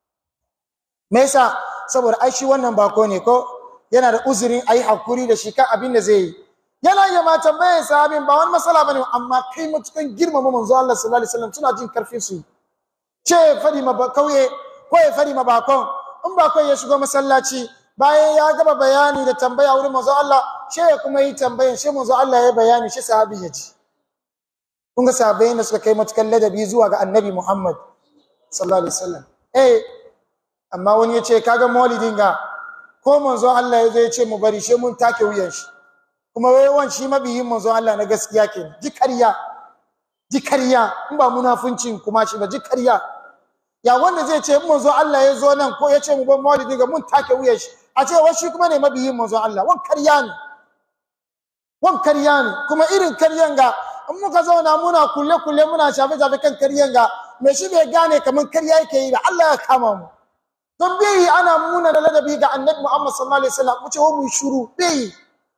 me yasa saboda ai shi wannan bako ne ko yana da uzurin ayi hakuri da shi kan abin da zai yi yana iya ma tambayar sahabin ba wani matsala bane amma kai matukan girmama manzo Allah sallallahu alaihi wasallam suna jin karfin su ce fadi ma kauye ko ya fadi ma bakon in bakon ya shigo masallaci bayan ya gaba bayani da tambaya wurin manzo Allah she ya kuma yi tambayan she manzo Allah ya bayani shi sahabi ya ji kun ga sahabbai da suka kai matukan ladabi zuwa ga annabi Muhammad sallallahu alaihi wasallam eh amma wani ya ce kaga maulidin ga ko manzo Allah ya zo ya ce mu bari she mun take wuyan shi kuma wai wan shi mabiyin manzo Allah na gaskiya kenan ji ƙarya ji ƙarya in ba munafuncin kuma shi ba ji ƙarya ya wanda zai ce in manzo Allah ya zo nan ko ya ce mu ban maulidi ga mun take wuyan shi a ce wai shi kuma ne mabiyin manzo Allah wan ƙarya ne wan ƙarya ne kuma irin ƙaryan ga in muka zauna muna kulle kulle muna shafe shafe kan ƙaryan ga me shi bai gane kamar ƙarya yake yi da Allah ya kama mu don bai ana muna da ladabi ga annabi Muhammad sallallahu alaihi wasallam mu ce wa mu shiru bai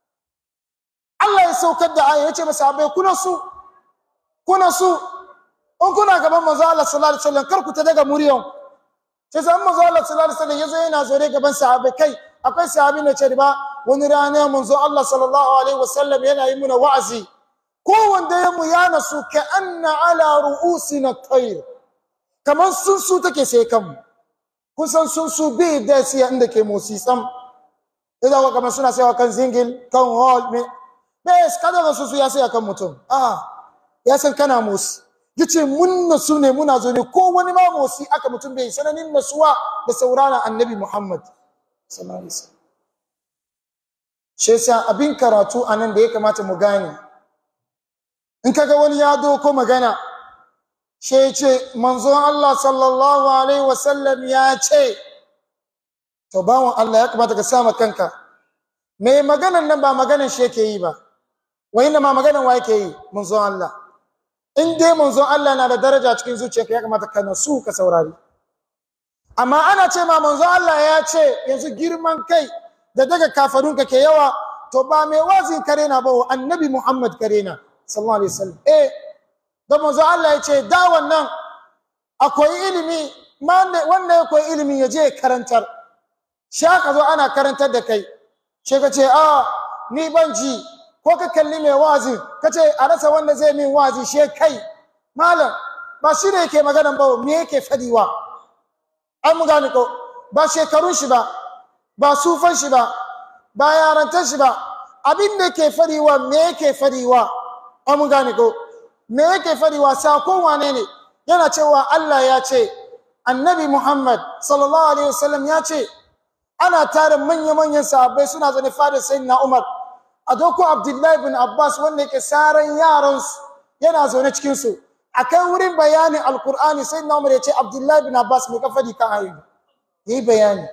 Allah ya saukar da aya yace masa abai kuna su kuna su in kuna gaban manzo Allah sallallahu alaihi wasallam kar ku ta daga muryan sai san manzo Allah sallallahu alaihi wasallam yazo yana zore gaban sahabbai kai akwai sahabi ne ce ba wani rana manzo Allah sallallahu alaihi wasallam yana yi muna wa'azi kowanne ya mu ya nasu ka anna ala ru'usina tayr kamar sun su take sai kanmu kusan sun su bi da siya inda ke motsi sam idan wa kamar suna sayawa kan zingil kan hall me bes kada ga su su ya saya kan mutum a ya san kana motsi yace mun nasu ne muna zo ne ko wani ma motsi aka mutum bai sananin nasuwa da sauraron annabi Muhammad sallallahu alaihi wasallam shi yasa abin karatu anan da ya kamata mu gane in kaga wani ya doko magana shi ya ce manzon Allah sallallahu alaihi wasallam ya ce to bawon Allah ya kamata ka sama kanka me maganan nan ba maganan shi yake yi ba wai ma maganan wa yake yi manzon Allah in dai manzon Allah na da daraja cikin zuciyarka ya kamata ka nasu ka saurari amma ana ce ma manzon Allah ya ce yanzu girman kai da daga kafarunka ke yawa to ba mai wazin kare na ba annabi Muhammad kare na sallallahu alaihi wasallam eh da manzo Allah ya ce da wannan akwai ilimi wanda ya koyi ilimi ya je karantar shi aka zo ana karantar da kai shi ka ce a ni ban ji ko ka kalli mai wazi ka ce a rasa wanda zai min wazi shi kai malam ba shi ne yake maganan ba me yake fadiwa an mu gane ko ba shekarun shi ba ba sufan shi ba ba yarantar shi ba abin da ke fadiwa me yake fadiwa an mu gane ko me yake fadiwa sakon wane ne yana cewa Allah ya ce annabi Muhammad sallallahu alaihi wasallam ya ce ana tare manya-manyan sahabbai suna zane fadar sayyidina Umar a doko Abdullahi bin Abbas wanda yake saran yaran su yana zaune cikin su akai wurin bayanin alqur'ani sayyidina Umar ya ce Abdullahi bin Abbas me ka fadi kan ayoyi yi bayani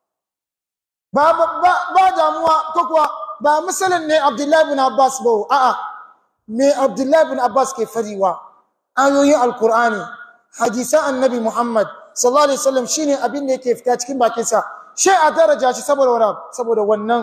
ba ba ba damuwa ko kuwa ba misalin ne Abdullahi bin Abbas ba a'a me Abdullahi bin Abbas ke fariwa ayoyin Alkur'ani hadisan Annabi Muhammad sallallahu alaihi wasallam shine abin da yake fita cikin bakin sa shi a daraja shi saboda wannan saboda wannan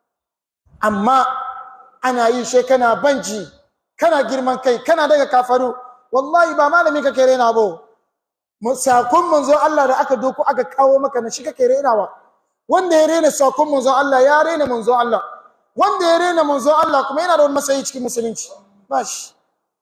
amma ana yi shi kana banji kana girman kai kana daga kafaru wallahi ba malami kake rena ba sakon manzo Allah da aka doko aka kawo maka na shi kake renawa wanda ya rena sakon manzo Allah ya rena manzo Allah wanda ya rena manzo Allah kuma yana da wani masayi cikin musulunci bashi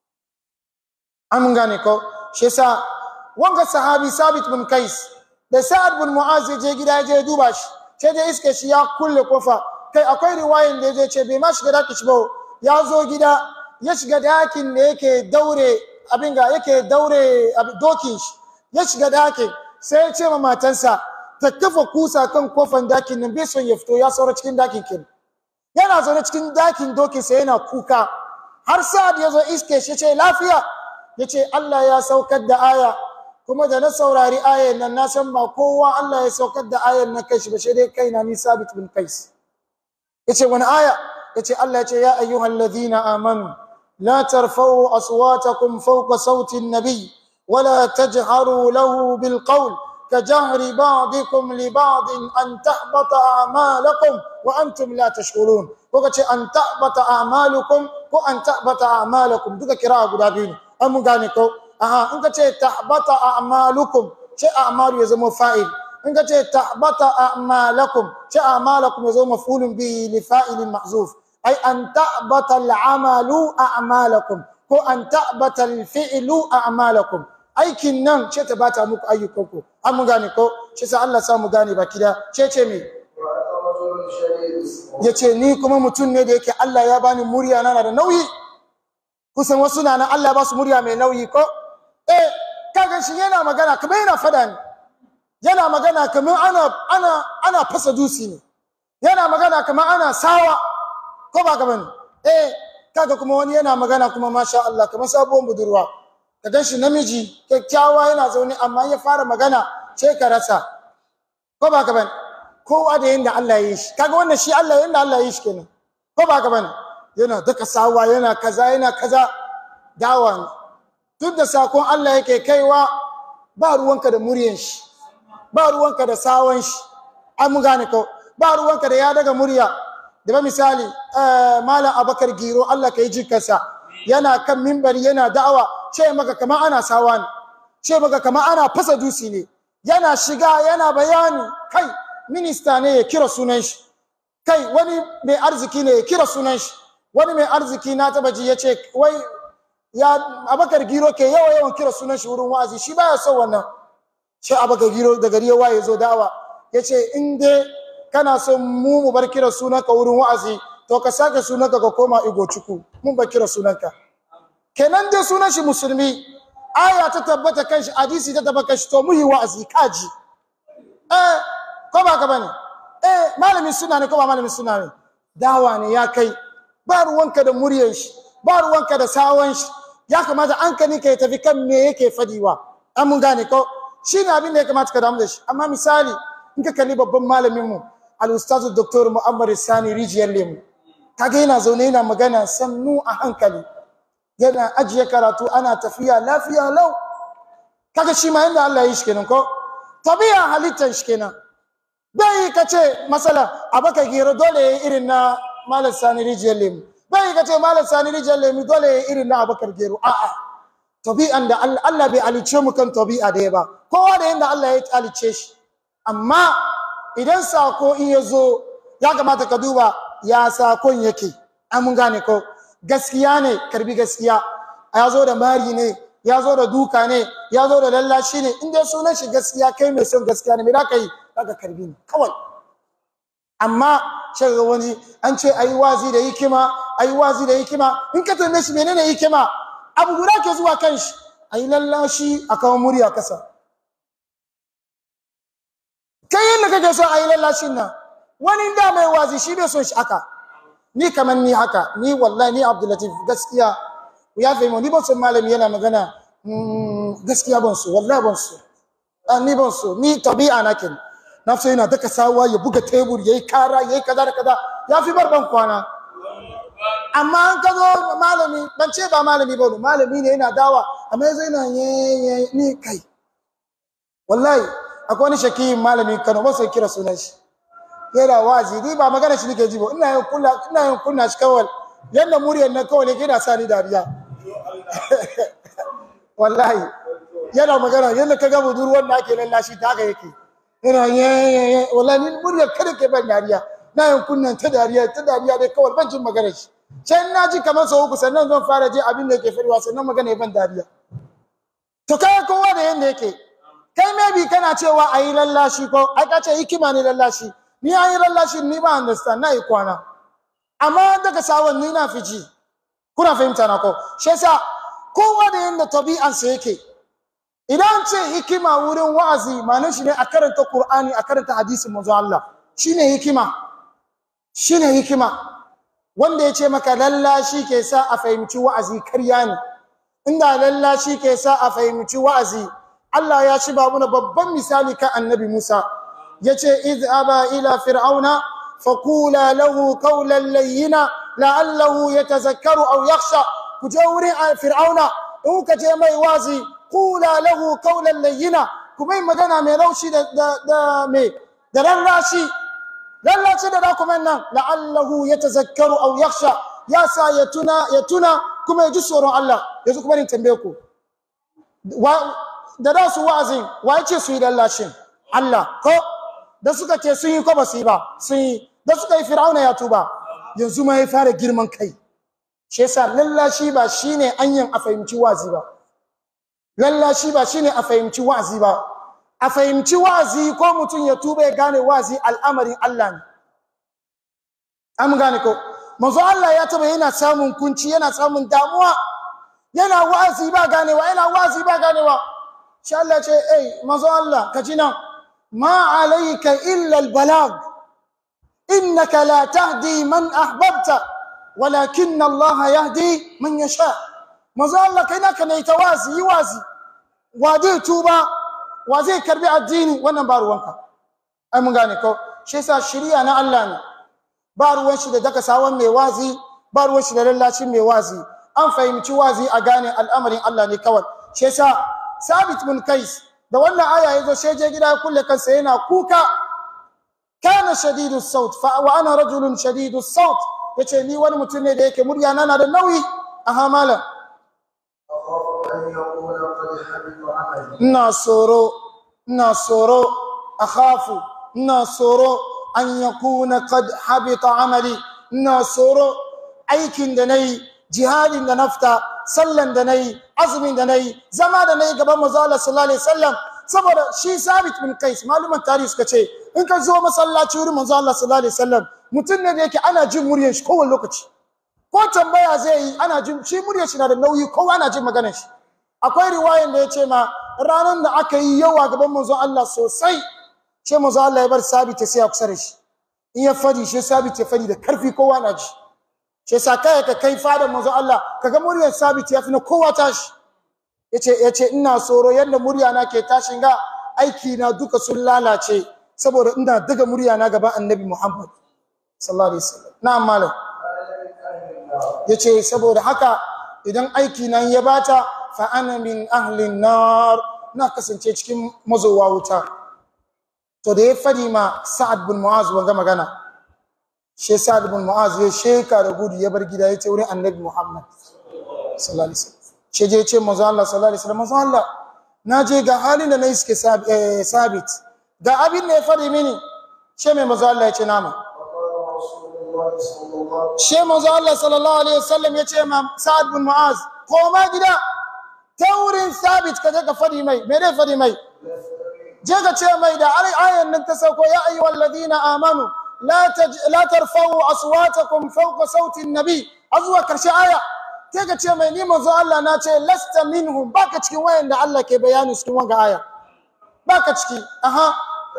an gane ko shi yasa wanga sahabi sabit bin kais da sa'ad bin mu'az ya je gida ya je duba shi sai da iske shi ya kulle kofa kai akwai riwayan da ya ce bai ma shiga daki shi ba ya zo gida ya shiga dakin da yake daure abin ga yake daure dokin shi ya shiga dakin sai ya ce ma matansa ta kafa kusa kan kofan dakin nan bai son ya fito ya saura cikin dakin kin yana zaune cikin dakin dokin sa yana kuka har sa'ad ya zo iske shi ce lafiya ya ce Allah ya saukar da aya kuma da na saurari ayan nan na san ba kowa Allah ya saukar da ayan na kai shi ba shi dai kaina ni sabit bin kais ya ce wani aya ya ce Allah ya ce ya ayyuhal ladhina amanu la tarfa'u aswatakum fawqa sauti an-nabi ولا تجهروا له بالقول كجهر بعضكم لبعض أن تحبط أعمالكم وأنتم لا تشكرون وكتي أن تحبط أعمالكم وأن تحبط أعمالكم دوكا كراء قدابين أمو غانيكو أها إنك تي تحبط أعمالكم شيء أعمال يزمو فائل إنك تي تحبط أعمالكم شيء أعمالكم يزمو مفعول به لفائل محذوف أي أن تحبط العمل أعمالكم وأن تحبط الفعل أعمالكم aikin nan ce ta bata muku ayyukanku an mu gane ko shi sa Allah sa mu gane baki da ce ce me yace ni kuma mutum ne da yake Allah ya bani murya na da nauyi kusan wasu na nan Allah ya ba su murya mai nauyi ko eh kaga shi yana magana kamar yana fada ne yana magana kamar ana ana ana fasa dusi ne yana magana kamar ana sawa ko ba gaban eh kaga kuma wani yana magana kuma masha Allah kamar sabuwar budurwa ka gan shi namiji kyakkyawa yana zaune amma ya fara magana ce ka rasa ko ba ka bane kowa da yanda Allah ya yi shi kaga wannan shi Allah yanda Allah ya yi shi kenan ko ba ka bane yana duka sawa yana kaza yana kaza dawa ne duk da sakon Allah yake kaiwa ba ruwanka da muryan shi ba ruwanka da sawan shi an mu gane ko ba ruwanka da ya daga murya da ba misali malam abakar giro Allah ka yi jikarsa yana kan mimbari yana da'awa ce maka kama ana sawa ne ce maka kama ana fasa dusi ne yana shiga yana bayani kai minista ne ya kira sunan shi kai wani mai arziki ne ya kira sunan shi wani mai arziki na taba ji yace wai ya abakar giro ke yawa yawan kira sunan shi wurin wa'azi shi baya son wannan shi abakar giro da gari ya waye zo dawa yace in dai kana son mu mu bar kira sunanka wurin wa'azi to ka sake sunanka ka koma igo cuku mun bar kira sunanka kenan dai sunan shi musulmi aya ta tabbata kan shi hadisi ta tabbata kan shi to mu yi wa'azi kaji eh ko ba ka bane eh malamin suna ne ko ba malamin suna ne dawa ne ya kai ba ruwanka da muryar shi ba ruwanka da sawon shi ya kamata an kani ka tafi kan me yake fadiwa an mun gane ko shine abin da ya kamata ka damu da shi amma misali in ka kalli babban malamin mu al-ustaz dr muhammad sani rijiyar lemu kaga yana zaune yana magana sannu a hankali yana ajiye karatu ana tafiya lafiya lau kaga shi ma yanda Allah ya yi shi kenan ko tabi'a halittar shi kenan bai ka ce masala abaka gero dole ya yi irin na malam sani rijiyar lemu bai ka ce malam sani rijiyar lemu dole ya yi irin na abakar gero a'a tabi'an da Allah Allah bai alice mu kan tabi'a da ya ba kowa da yanda Allah ya alice shi amma idan sako in ya zo ya kamata ka duba ya sakon yake an mun gane ko gaskiya ne karbi gaskiya ya zo da mari ne ya zo da duka ne ya zo da lallashi ne in dai sunan shi gaskiya kai mai son gaskiya ne me za ka yi za ka karbi ne kawai amma sai ga wani an ce ayi wazi da hikima ayi wazi da hikima in ka tambaye shi menene hikima abu guda ke zuwa kan shi ayi lallashi a kawo murya kasa kai yadda kake so ayi lallashin nan wani da mai wazi shi bai son shi haka ni kamar ni haka ni wallahi ni abdulatif gaskiya ya fahimta ni ban son malami yana magana gaskiya ban so wallahi ban so ni ban so ni tabi'a na kin na so yana daka sawa ya buga tebur yayi kara yayi kaza da kaza ya fi bar ban kwana amma an ka zo malami ban ce ba malami ba malami ne yana dawa amma yanzu yana ye ni kai wallahi akwai wani shakiyin malami Kano ba sai kira sunan shi yana wazi ni ba magana shi nake ji ba ina yin kunna ina yin kunna shi kawai yanda muryar nan kawai ne yana sa ni dariya wallahi yana magana yanda ka ga budurwar da ake lallashi ta haka yake yana ye ye wallahi ni muryar kada ke ban dariya na yin kunnan ta dariya ta dariya dai kawai ban jin magana shi sai na ji kamar sau uku sannan zan fara ji abin da yake fariwa sannan magana ya ban dariya to kai kowa da yanda yake kai maybe kana cewa ayi lallashi ko ai ka ce hikima ne lallashi ni an yi lallashi ni ba understand na yi kwana amma daga sawon ni na fi ji kuna fahimta na ko shi yasa kowa da yanda tabi'ansa yake idan ce hikima wurin wa'azi ma'anar shi ne a karanta Qur'ani a karanta hadisin manzo Allah shine hikima shine hikima wanda ya ce maka lallashi ke sa a fahimci wa'azi karya ne inda lallashi ke sa a fahimci wa'azi Allah ya ci babu na babban misali kan annabi Musa yace iz aba ila fir'auna faqula lahu qawlan layyina la'allahu yatazakkaru aw yakhsha kuje wurin fir'auna in ka je mai wazi qula lahu qawlan layyina kuma magana mai laushi da da, da me da rarrashi rarrashi da dokumen nan la'allahu yatazakkaru aw yakhsha ya sa ya tuna ya tuna kuma ya ji tsoron Allah yanzu kuma ni tambaye ku da da su wa'azin wa yace su yi lallashin Allah ko da suka ce sun yi ko ba su yi ba sun yi da suka yi fir'auna ya tuba yanzu ma ya fara girman kai shi yasa lallashi ba shine anyan a fahimci wazi ba lallashi ba shine a fahimci wazi ba a fahimci wazi ko mutum ya tuba ya gane wazi al'amarin Allah ne an gane ko manzo Allah ya taba yana samun kunci yana samun damuwa yana wazi ba ganewa yana wazi ba ganewa shi Allah ce eh manzo Allah ka ji nan ما عليك إلا البلاغ إنك لا تهدي من أحببت ولكن الله يهدي من يشاء مازال الله كنا كنا يتوازي يوازي وادي توبا وزي كربي الدين وانا بارو وانكا أي من غاني كو شيسا شريعة نا الله ني بارو وانشي دا دكا ساوان مي وازي بارو وانشي دا للاشي مي وازي أن فهمتي وازي أغاني الأمر الله ني كوال شيسا ثابت من كيس da wannan aya yazo sai je gida ya kulle kansa yana kuka kana shadidu saut fa wa ana rajulun shadidu saut yace ni wani mutum ne da yake murya na da nauyi aha mala أخاف أن يكون قد حبط عملي ina soro ina soro akhafu ina soro an yakuna qad habita amali ina soro aikin da nayi jihadin da nafta sallan da nayi azumin da nayi zama da nayi gaban manzo Allah sallallahu alaihi wasallam saboda shi sabit bin kais maluman tarihi suka ce in ka zo masallaci wurin manzo Allah sallallahu alaihi wasallam mutum ne da yake ana jin muryar shi kowane lokaci ko tambaya zai yi ana jin shi muryar shi na da nauyi kowa ana jin maganar shi akwai riwayan da ya ce ma ranar da aka yi yawa gaban manzo Allah sosai ce manzo Allah ya bar sabit sai ya kusa da shi in ya fadi shi sabit ya fadi da karfi kowa na ji shi yasa kai ka kai fadan manzo Allah kaga muryar sabit ya fi na kowa tashi yace yace ina tsoro yadda murya na ke tashin ga aiki na duka sun lalace saboda ina daga murya na gaban annabi Muhammad sallallahu alaihi wasallam na'am malam yace saboda haka idan aiki nan ya bata fa ana min ahli nar na kasance cikin mazowa wuta to da ya fadi ma sa'ad bin mu'az wanga magana shi sa'ad bin mu'az ya sheka da gudu ya bar gida ya ce wurin annabi Muhammad sallallahu alaihi wasallam ce je ce manzo Allah sallallahu alaihi wasallam manzo Allah na je ga halin da na iske sabit ga abin da ya fadi mini ce mai manzo Allah ya ce nama she manzo Allah sallallahu alaihi wasallam ya ce ma Sa'ad bin Mu'az koma gida ta wurin sabit ka je ka fadi mai me dai fadi mai je ka ce mai da ayan nan ta sauko ya ayyuhal ladina amanu la la tarfa'u aswatakum fawqa sauti an-nabi azwa karshe aya sai ka ce mai ni manzo Allah na ce lasta minhum baka cikin wayan da Allah ke bayani cikin wanga aya baka ciki aha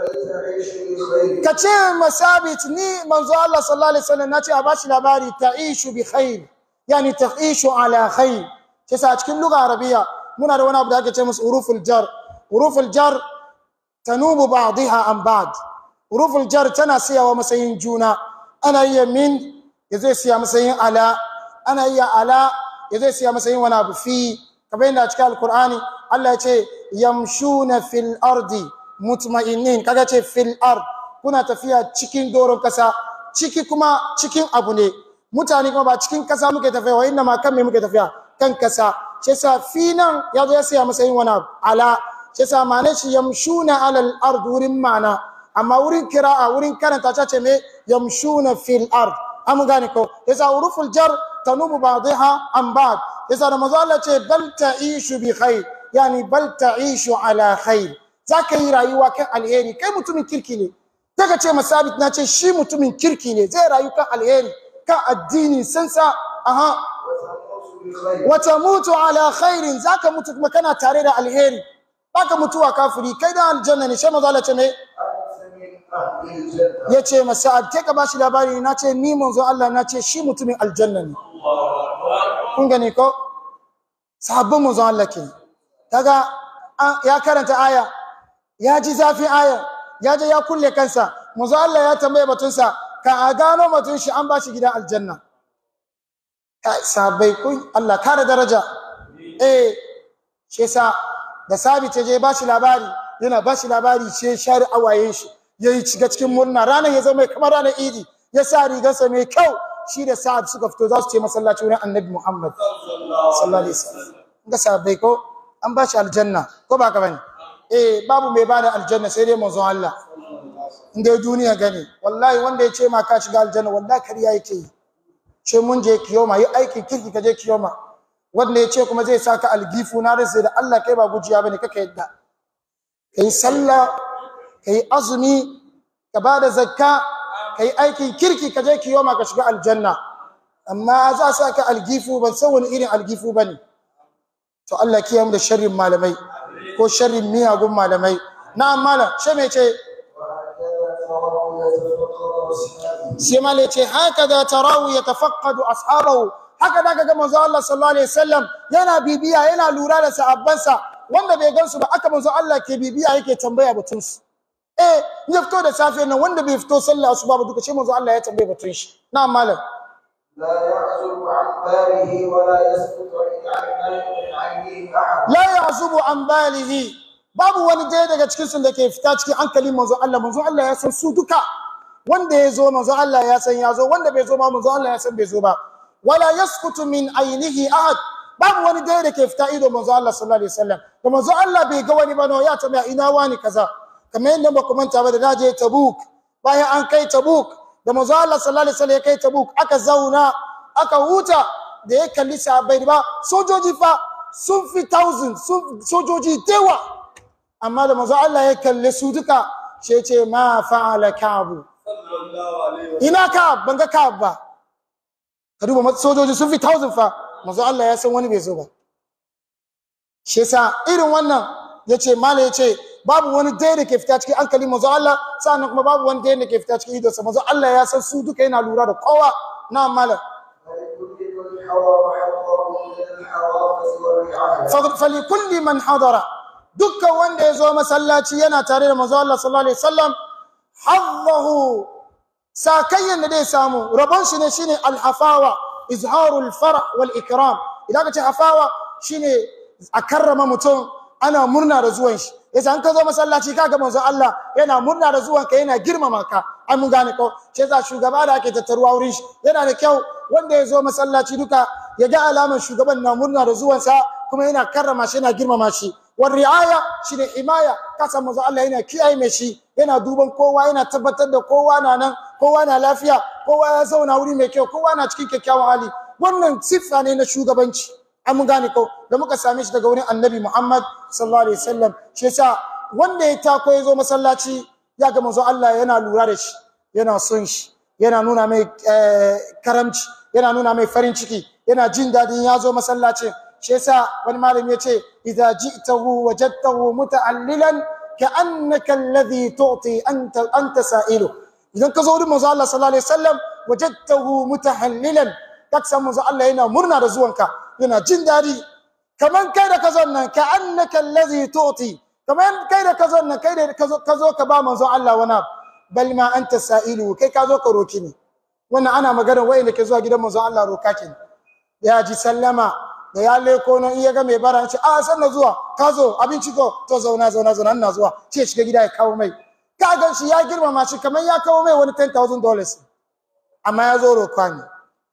ka ce masabit ni manzo Allah sallallahu alaihi wasallam na ce a bashi labari ta'ishu bi khair yani ta'ishu ala khair sai sa cikin lugha arabiya muna da wani abu da ake ce musu uruful jar uruful jar tanubu ba'dha an ba'd uruful jar tana siyawa masayin juna ana iya min yazo siya masayin ala ana iya ala ya zai siya masa yin wani abu fi kamar yadda a cikin alkur'ani Allah ya ce yamshuna fil ardi mutma'innin kaga ce fil ard kuna tafiya cikin doron kasa ciki kuma cikin abu ne mutane kuma ba cikin kasa muke tafiya wa inna ma kan me muke tafiya kan kasa shi yasa fi nan ya zo ya siya masa yin wani abu ala shi yasa ma'anar shi yamshuna alal ard wurin ma'ana amma wurin kira'a wurin karanta ta ce me yamshuna fil ard an gane ko yasa uruful jar tanubu ba'dha an ba'd yasa da manzo Allah ce bal ta'ishu bi khair yani bal ta'ishu ala khair zaka yi rayuwa kan alheri kai mutumin kirki ne daga ce masabit na ce shi mutumin kirki ne zai rayu kan alheri kan addini sansa aha wa tamutu ala khairin zaka mutu kuma kana tare da alheri baka mutuwa kafiri kai da aljanna ne sai manzo Allah ce me ya ce masa'ad ke ka bashi labari na ce ni manzo Allah na ce shi mutumin aljanna ne kun gani ko sabbin manzo Allah ke kaga ya karanta aya ya ji zafin aya ya je ya kulle kansa manzo Allah ya tambaye batunsa ka a gano batun shi an bashi gidan aljanna kai sabai kun Allah kare daraja eh shi yasa da sabi ta je bashi labari yana bashi labari ce shari awayen shi ya yi shiga cikin murna ranar ya zama kamar ranar idi ya sa rigarsa mai kyau shi da sa'ad suka fito za su ce masallaci wurin annabi muhammad sallallahu alaihi wasallam ga sahabbai ko an ba shi aljanna ko ba ka bane eh babu mai bada aljanna sai dai manzon Allah in dai duniya gani wallahi wanda ya ce ma ka shiga aljanna wallahi kariya yake yi ce mun je kiyoma yi aikin kirki ka je kiyoma wanda ya ce kuma zai saka algifu na rasa da Allah kai ba gujiya bane kaka yadda kai sallah ka yi azumi ka ba da zakka ka yi aikin kirki ka je kiyoma ka shiga aljanna amma za sa ka algifu ban san wani irin algifu ba ne to Allah kiyam da sharrin malamai ko sharrin miyagun malamai na malam shi mai ce sai malai ce haka da tarawu ya tafaqqadu ashabahu haka da ga manzo Allah sallallahu alaihi wasallam yana bibiya yana lura da sahabbansa wanda bai gansu ba aka manzo Allah ke bibiya yake tambaya batunsu eh ya fito da safe nan wanda bai fito sallah asuba ba duka shi manzo Allah ya tambaye batun shi na malam لا يعزب عن باله ولا يسقط عن عينيه احد la ya'zubu an balihi babu wani daya daga cikin su da ke fita cikin hankalin manzo Allah manzo Allah ya san su duka wanda ya zo manzo Allah ya san ya zo wanda bai zo ma manzo Allah ya san bai zo ba wala yasqutu min ainihi ahad babu wani daya da ke fita ido manzo Allah sallallahu alaihi wasallam da manzo Allah bai ga wani ba no ya tambaya ina wani kaza kamar yadda ba ku manta ba da naje Tabuk bayan an kai Tabuk da manzo Allah sallallahu alaihi wasallam ya kai Tabuk aka zauna aka huta da ya kalli sahabbai ba sojoji fa sun fi thousand sun sojoji dewa amma da manzo Allah ya kalle su duka sai ce ma fa'ala kabu ina ka ban ga ka ba ka duba sojoji sun fi thousand fa manzo Allah ya san wani bai zo ba shi yasa irin wannan yace mala yace babu wani dai da ke fita cikin hankali manzo Allah sannan kuma babu wani dai da ke fita cikin idonsa manzo Allah ya san su duka yana lura da kowa na mala فلكل حرم حظه من الحرافة والرعاية falikulli man hadara dukkan wanda ya zo masallaci yana tare da manzo Allah sallallahu alaihi wasallam haddahu sakayyan da zai samu rabon shi ne shine alhafawa izharul farah wal ikram idan ka ce hafawa shine a karrama mutum ana murna da zuwan shi yasa an ka zo masallaci kaga manzo Allah yana murna da zuwan ka yana girmama ka an mun gane ko sai za shugaba da ake tattaruwa wurin shi yana da kyau wanda ya zo masallaci duka ya ga alamar shugaban na murna da zuwansa kuma yana karrama shi yana girmama shi war riaya shine himaya kasa manzo Allah yana kiyaye mai shi yana duban kowa yana tabbatar da kowa na nan kowa na lafiya kowa ya zauna wuri mai kyau kowa na cikin kyakkyawan hali wannan siffa ne na shugabanci an mun gane ko da muka same shi daga wurin annabi Muhammad sallallahu alaihi wasallam shi yasa wanda ya tako ya zo masallaci ya ga manzo Allah yana lura da shi yana son shi yana nuna mai eh, karamci yana nuna mai farin ciki yana jin dadin ya zo masallacin shi yasa wani malami ya ce idza ji'tahu wajadtahu muta'allilan ka'annaka alladhi tu'ti anta anta sa'ilu idan ka zo wurin manzo Allah sallallahu alaihi wasallam wajadtahu mutahallilan kak san manzo Allah yana murna da zuwanka yana jin dadi kaman kai da ka zo nan ka'annaka alladhi tu'ti kaman kai da ka zo nan kai da ka zo ka zo ka ba manzo Allah wani abu. bal ma anta sa'ilu kai ka zo ka roki ni wannan ana magana wayanda ke zuwa gidan manzo Allah roka kenan ya ji sallama da ya leko nan iya ga mai bara ce a san na zuwa ka zo abinci ko to zauna zauna zauna ina zuwa ce shiga gida ya kawo mai ka gan shi ya girmama shi kamar ya kawo mai wani 10000 dollars amma ya zo roka ne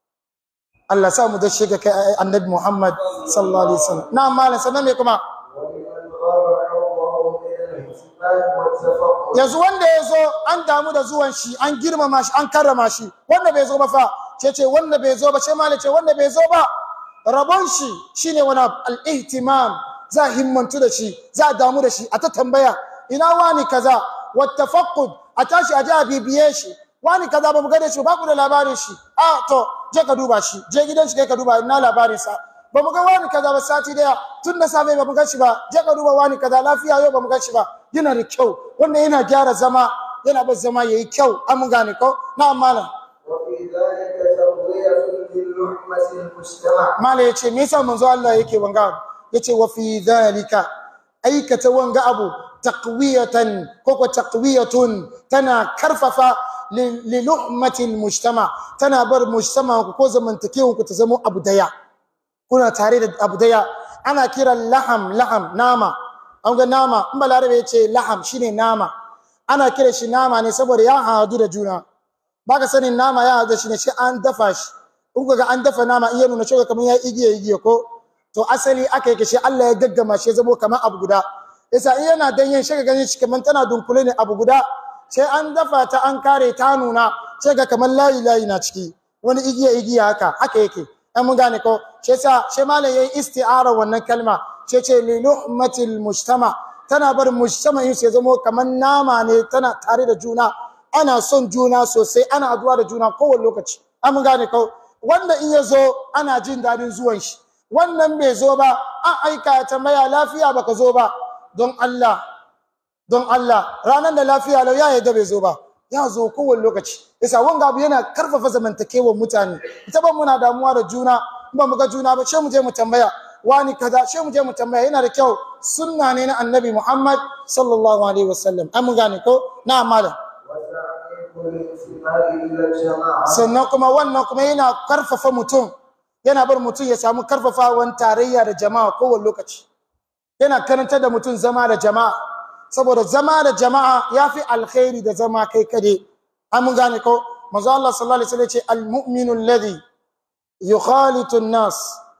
Allah sa mu da shiga kai annabi Muhammad sallallahu alaihi wasallam na malam sanan me kuma ولمن غاب حظه من الاهتمام والتفقد yanzu wanda ya zo an damu da zuwan shi an girmama shi an karrama shi wanda bai zo ba fa ce ce wanda bai zo ba ce ma ce wanda bai zo ba rabon shi shine wani abu, al-ihtimam za a himmantu da shi za a damu da shi a ta tambaya ina wani kaza wattafaqud a tashi a ji a bibiye shi wani kaza ba mu gane shi ba ku da labarin shi a to je ka duba shi je gidan shi kai ka duba ina labarin sa ba mu ga wani kaza ba sati daya tun da safe ba mu gan shi ba je ka duba wani kaza lafiya yau ba mu gan shi ba yana da kyau wanda yana gyara zama yana bar zama yayi kyau an mun gane ko na malam وفي ذلك ترضية للحمة المجتمع malam yace me yasa manzo Allah yake wanga abu? yace wa fi dhalika aikata wanga abu taqwiyatan ko ko taqwiyatun tana karfafa li li luhmatil mujtama tana bar mujtama ku ko zamantakewan ku ta zama abu daya kuna tare da abu daya ana kiran laham laham nama an ga nama in balarabe ya ce laham shine nama ana kira shi nama ne saboda ya hadu da juna baka sanin nama ya hadu da shi ne shi an dafa shi in kuka ga an dafa nama iya nuna cewa kamar ya igiye igiye ko to asali aka yake shi Allah ya gaggama shi ya zamo kamar abu guda yasa in yana danyen shi ka gani shi kamar tana dunkule ne abu guda sai an dafa ta an kare ta nuna sai ga kamar layi layi na ciki wani igiya igiya haka haka yake an mun gane ko shi yasa shi malam yayi isti'ara wannan kalma ce ce li luhmatil mujtama tana bar mujtama yin ya zamo kamar nama ne tana tare da juna ana son juna sosai ana addu'a da juna kowane lokaci an mun gane ko wanda in ya zo ana jin dadin zuwan shi wannan bai zo ba an aika ya tambaya lafiya baka zo ba don Allah don Allah ranar da lafiya lau ya yadda bai zo ba ya zo kowane lokaci yasa wanga abu yana karfafa zamantakewar mutane ita ban muna damuwa da juna in ba mu ga juna ba sai mu je mu tambaya wani kaza sai mu je mu tambaya yana da kyau sunna ne na annabi Muhammad sallallahu alaihi wasallam an mun gane ko na malam وتعميق الانتماء إلى الجماعة sannan kuma wannan kuma yana karfafa mutum yana bar mutum ya samu karfafawan tarayya da jama'a kowane lokaci yana karanta da mutum zama da jama'a saboda zama da jama'a ya fi alkhairi da zama kai kade an mun gane ko manzo Allah sallallahu alaihi wasallam ya ce al-mu'minu alladhi yukhalitu an-nas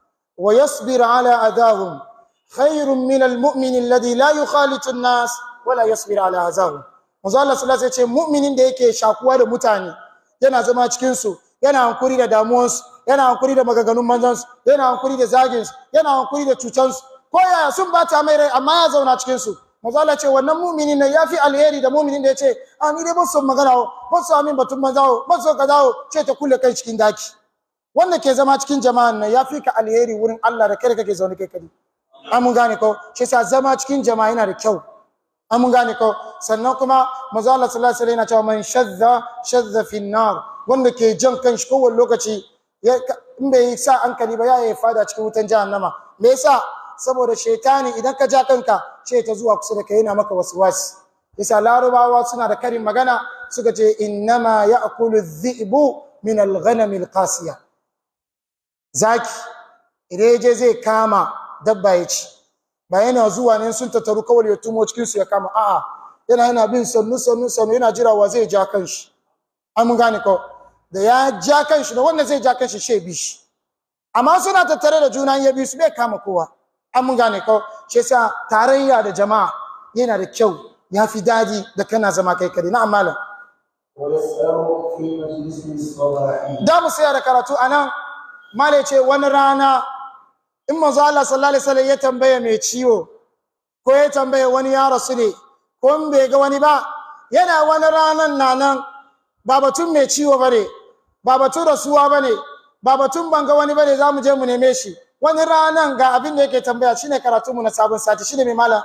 wa yasbir ala adahum khairun min al-mu'min alladhi la yukhalitu an-nas wa la yasbir ala adahum manzo Allah sallallahu alaihi wasallam ya ce mu'minin da yake shakuwa da mutane yana zama cikin su yana hankuri da damuwansu yana hankuri da maganganun manzansu yana hankuri da zagin su yana hankuri da cutan su ko yaya sun bata mai rai amma ya zauna cikin su manzo Allah ce wannan mumini ne yafi alheri da muminin da yace a ni dai ban son magana o ban son amin batun manzawo ban son kaza o ce ta kulle kai cikin daki wanda ke zama cikin jama'an nan yafi ka alheri wurin Allah da kai kake zaune kai kadi an mun gane ko shi yasa zama cikin jama'a yana da kyau an mun gane ko sannan kuma manzo Allah sallallahu alaihi wasallam yana cewa man shadda shadda fi nar wanda ke jan kanshi kowane lokaci ya in bai sa hankali ba ya yi fada cikin wutan jahannama me yasa saboda shaitani idan ka ja kanka ce ta zuwa kusa da kai yana maka waswasi yasa larubawa suna da karin magana suka ce innama ya'kulu dhi'bu min al-ghanam al-qasiya zaki idan ya je zai kama dabba ya ci ba yana zuwa ne sun tattaru kawai ya tumo cikin su ya kama a'a yana yana bin sannu sannu sannu yana jira wa zai ja kanshi an mun gane ko da ya ja kanshi da wanda zai ja kanshi she bi shi amma suna tattare da juna ya bi su bai kama kowa an mun gane ko shi yasa tarayya da jama'a yana da kyau ya fi daɗi da kana zama kai kare na malam ويسأل في مجلس الصباح da mu saya da karatu anan male ce wani rana in manzo Allah sallallahu alaihi wasallam ya tambaye mai ciwo ko ya tambaye wani ya rasu ne ko in bai ga wani ba yana wani ranan na nan ba batun mai ciwo bane ba batun rasuwa bane ba batun ban ga wani bane zamu je mu neme shi wani ranan ga abin da yake tambaya shine karatu mu na sabon sati shine mai malam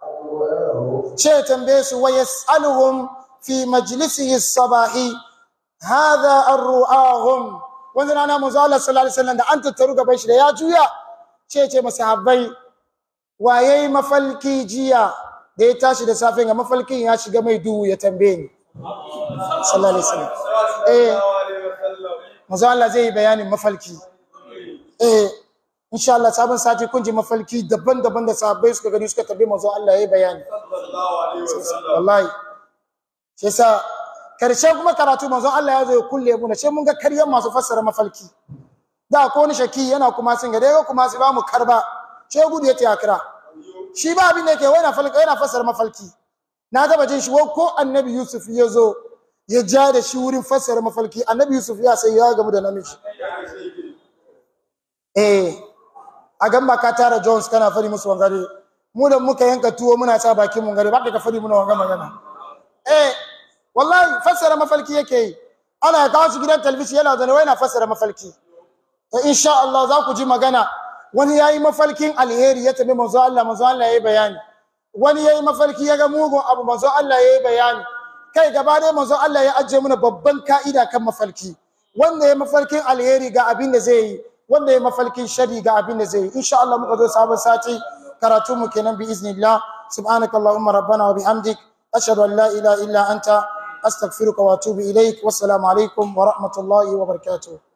ce ya tambaye su wa yas'aluhum fi majlisihi sabahi hadha arru'ahum wani rana manzo Allah sallallahu alaihi wasallam da an tattaru gaban shi da ya juya ce ce masahabbai wa yayi mafalki jiya da ya tashi da safe ga mafalkin ya shiga mai duhu ya tambaye ni sallallahu alaihi wasallam eh manzo Allah zai yi bayanin mafalki eh insha Allah sabon sati kun ji mafalki daban-daban da sahabbai suka gani suka tambaye manzo Allah yayi bayani wallahi shi yasa karshen kuma karatu manzon Allah ya zo ya kulle mu sai mun ga karyan masu fassara mafalki da ko wani shaki yana kuma sun ga dai kuma su ba mu karba sai gudu ya tiya kira shi ba abin da yake wai na falka yana fassara mafalki na taba jin shi ko annabi Yusuf ya zo ya ja da shi wurin fassara mafalki annabi Yusuf ya sai ya gamu da namiji eh a gan ba ka tara Jones kana fari musu wangare mu da muka yanka tuwo muna sa bakin mun gare ba ka fari muna wanga magana eh wallahi fassara mafalki yake yi ana kawo shi gidan talabijin yana zane wai na fassara mafalki to insha Allah za ku ji magana wani yayi mafalkin alheri ya tabi manzo Allah manzo Allah yayi bayani wani yayi mafalki ya ga mugun abu manzo Allah yayi bayani kai gaba dai manzo Allah ya ajiye mana babban ka'ida kan mafalki wanda ya mafalkin alheri ga abin da zai yi wanda ya mafalkin shari ga abin da zai yi insha Allah muka zo sabon sati karatu mu kenan bi iznillah subhanakallahumma rabbana wa bihamdik ashhadu an la ilaha illa anta أستغفرك وأتوب إليك والسلام عليكم ورحمة الله وبركاته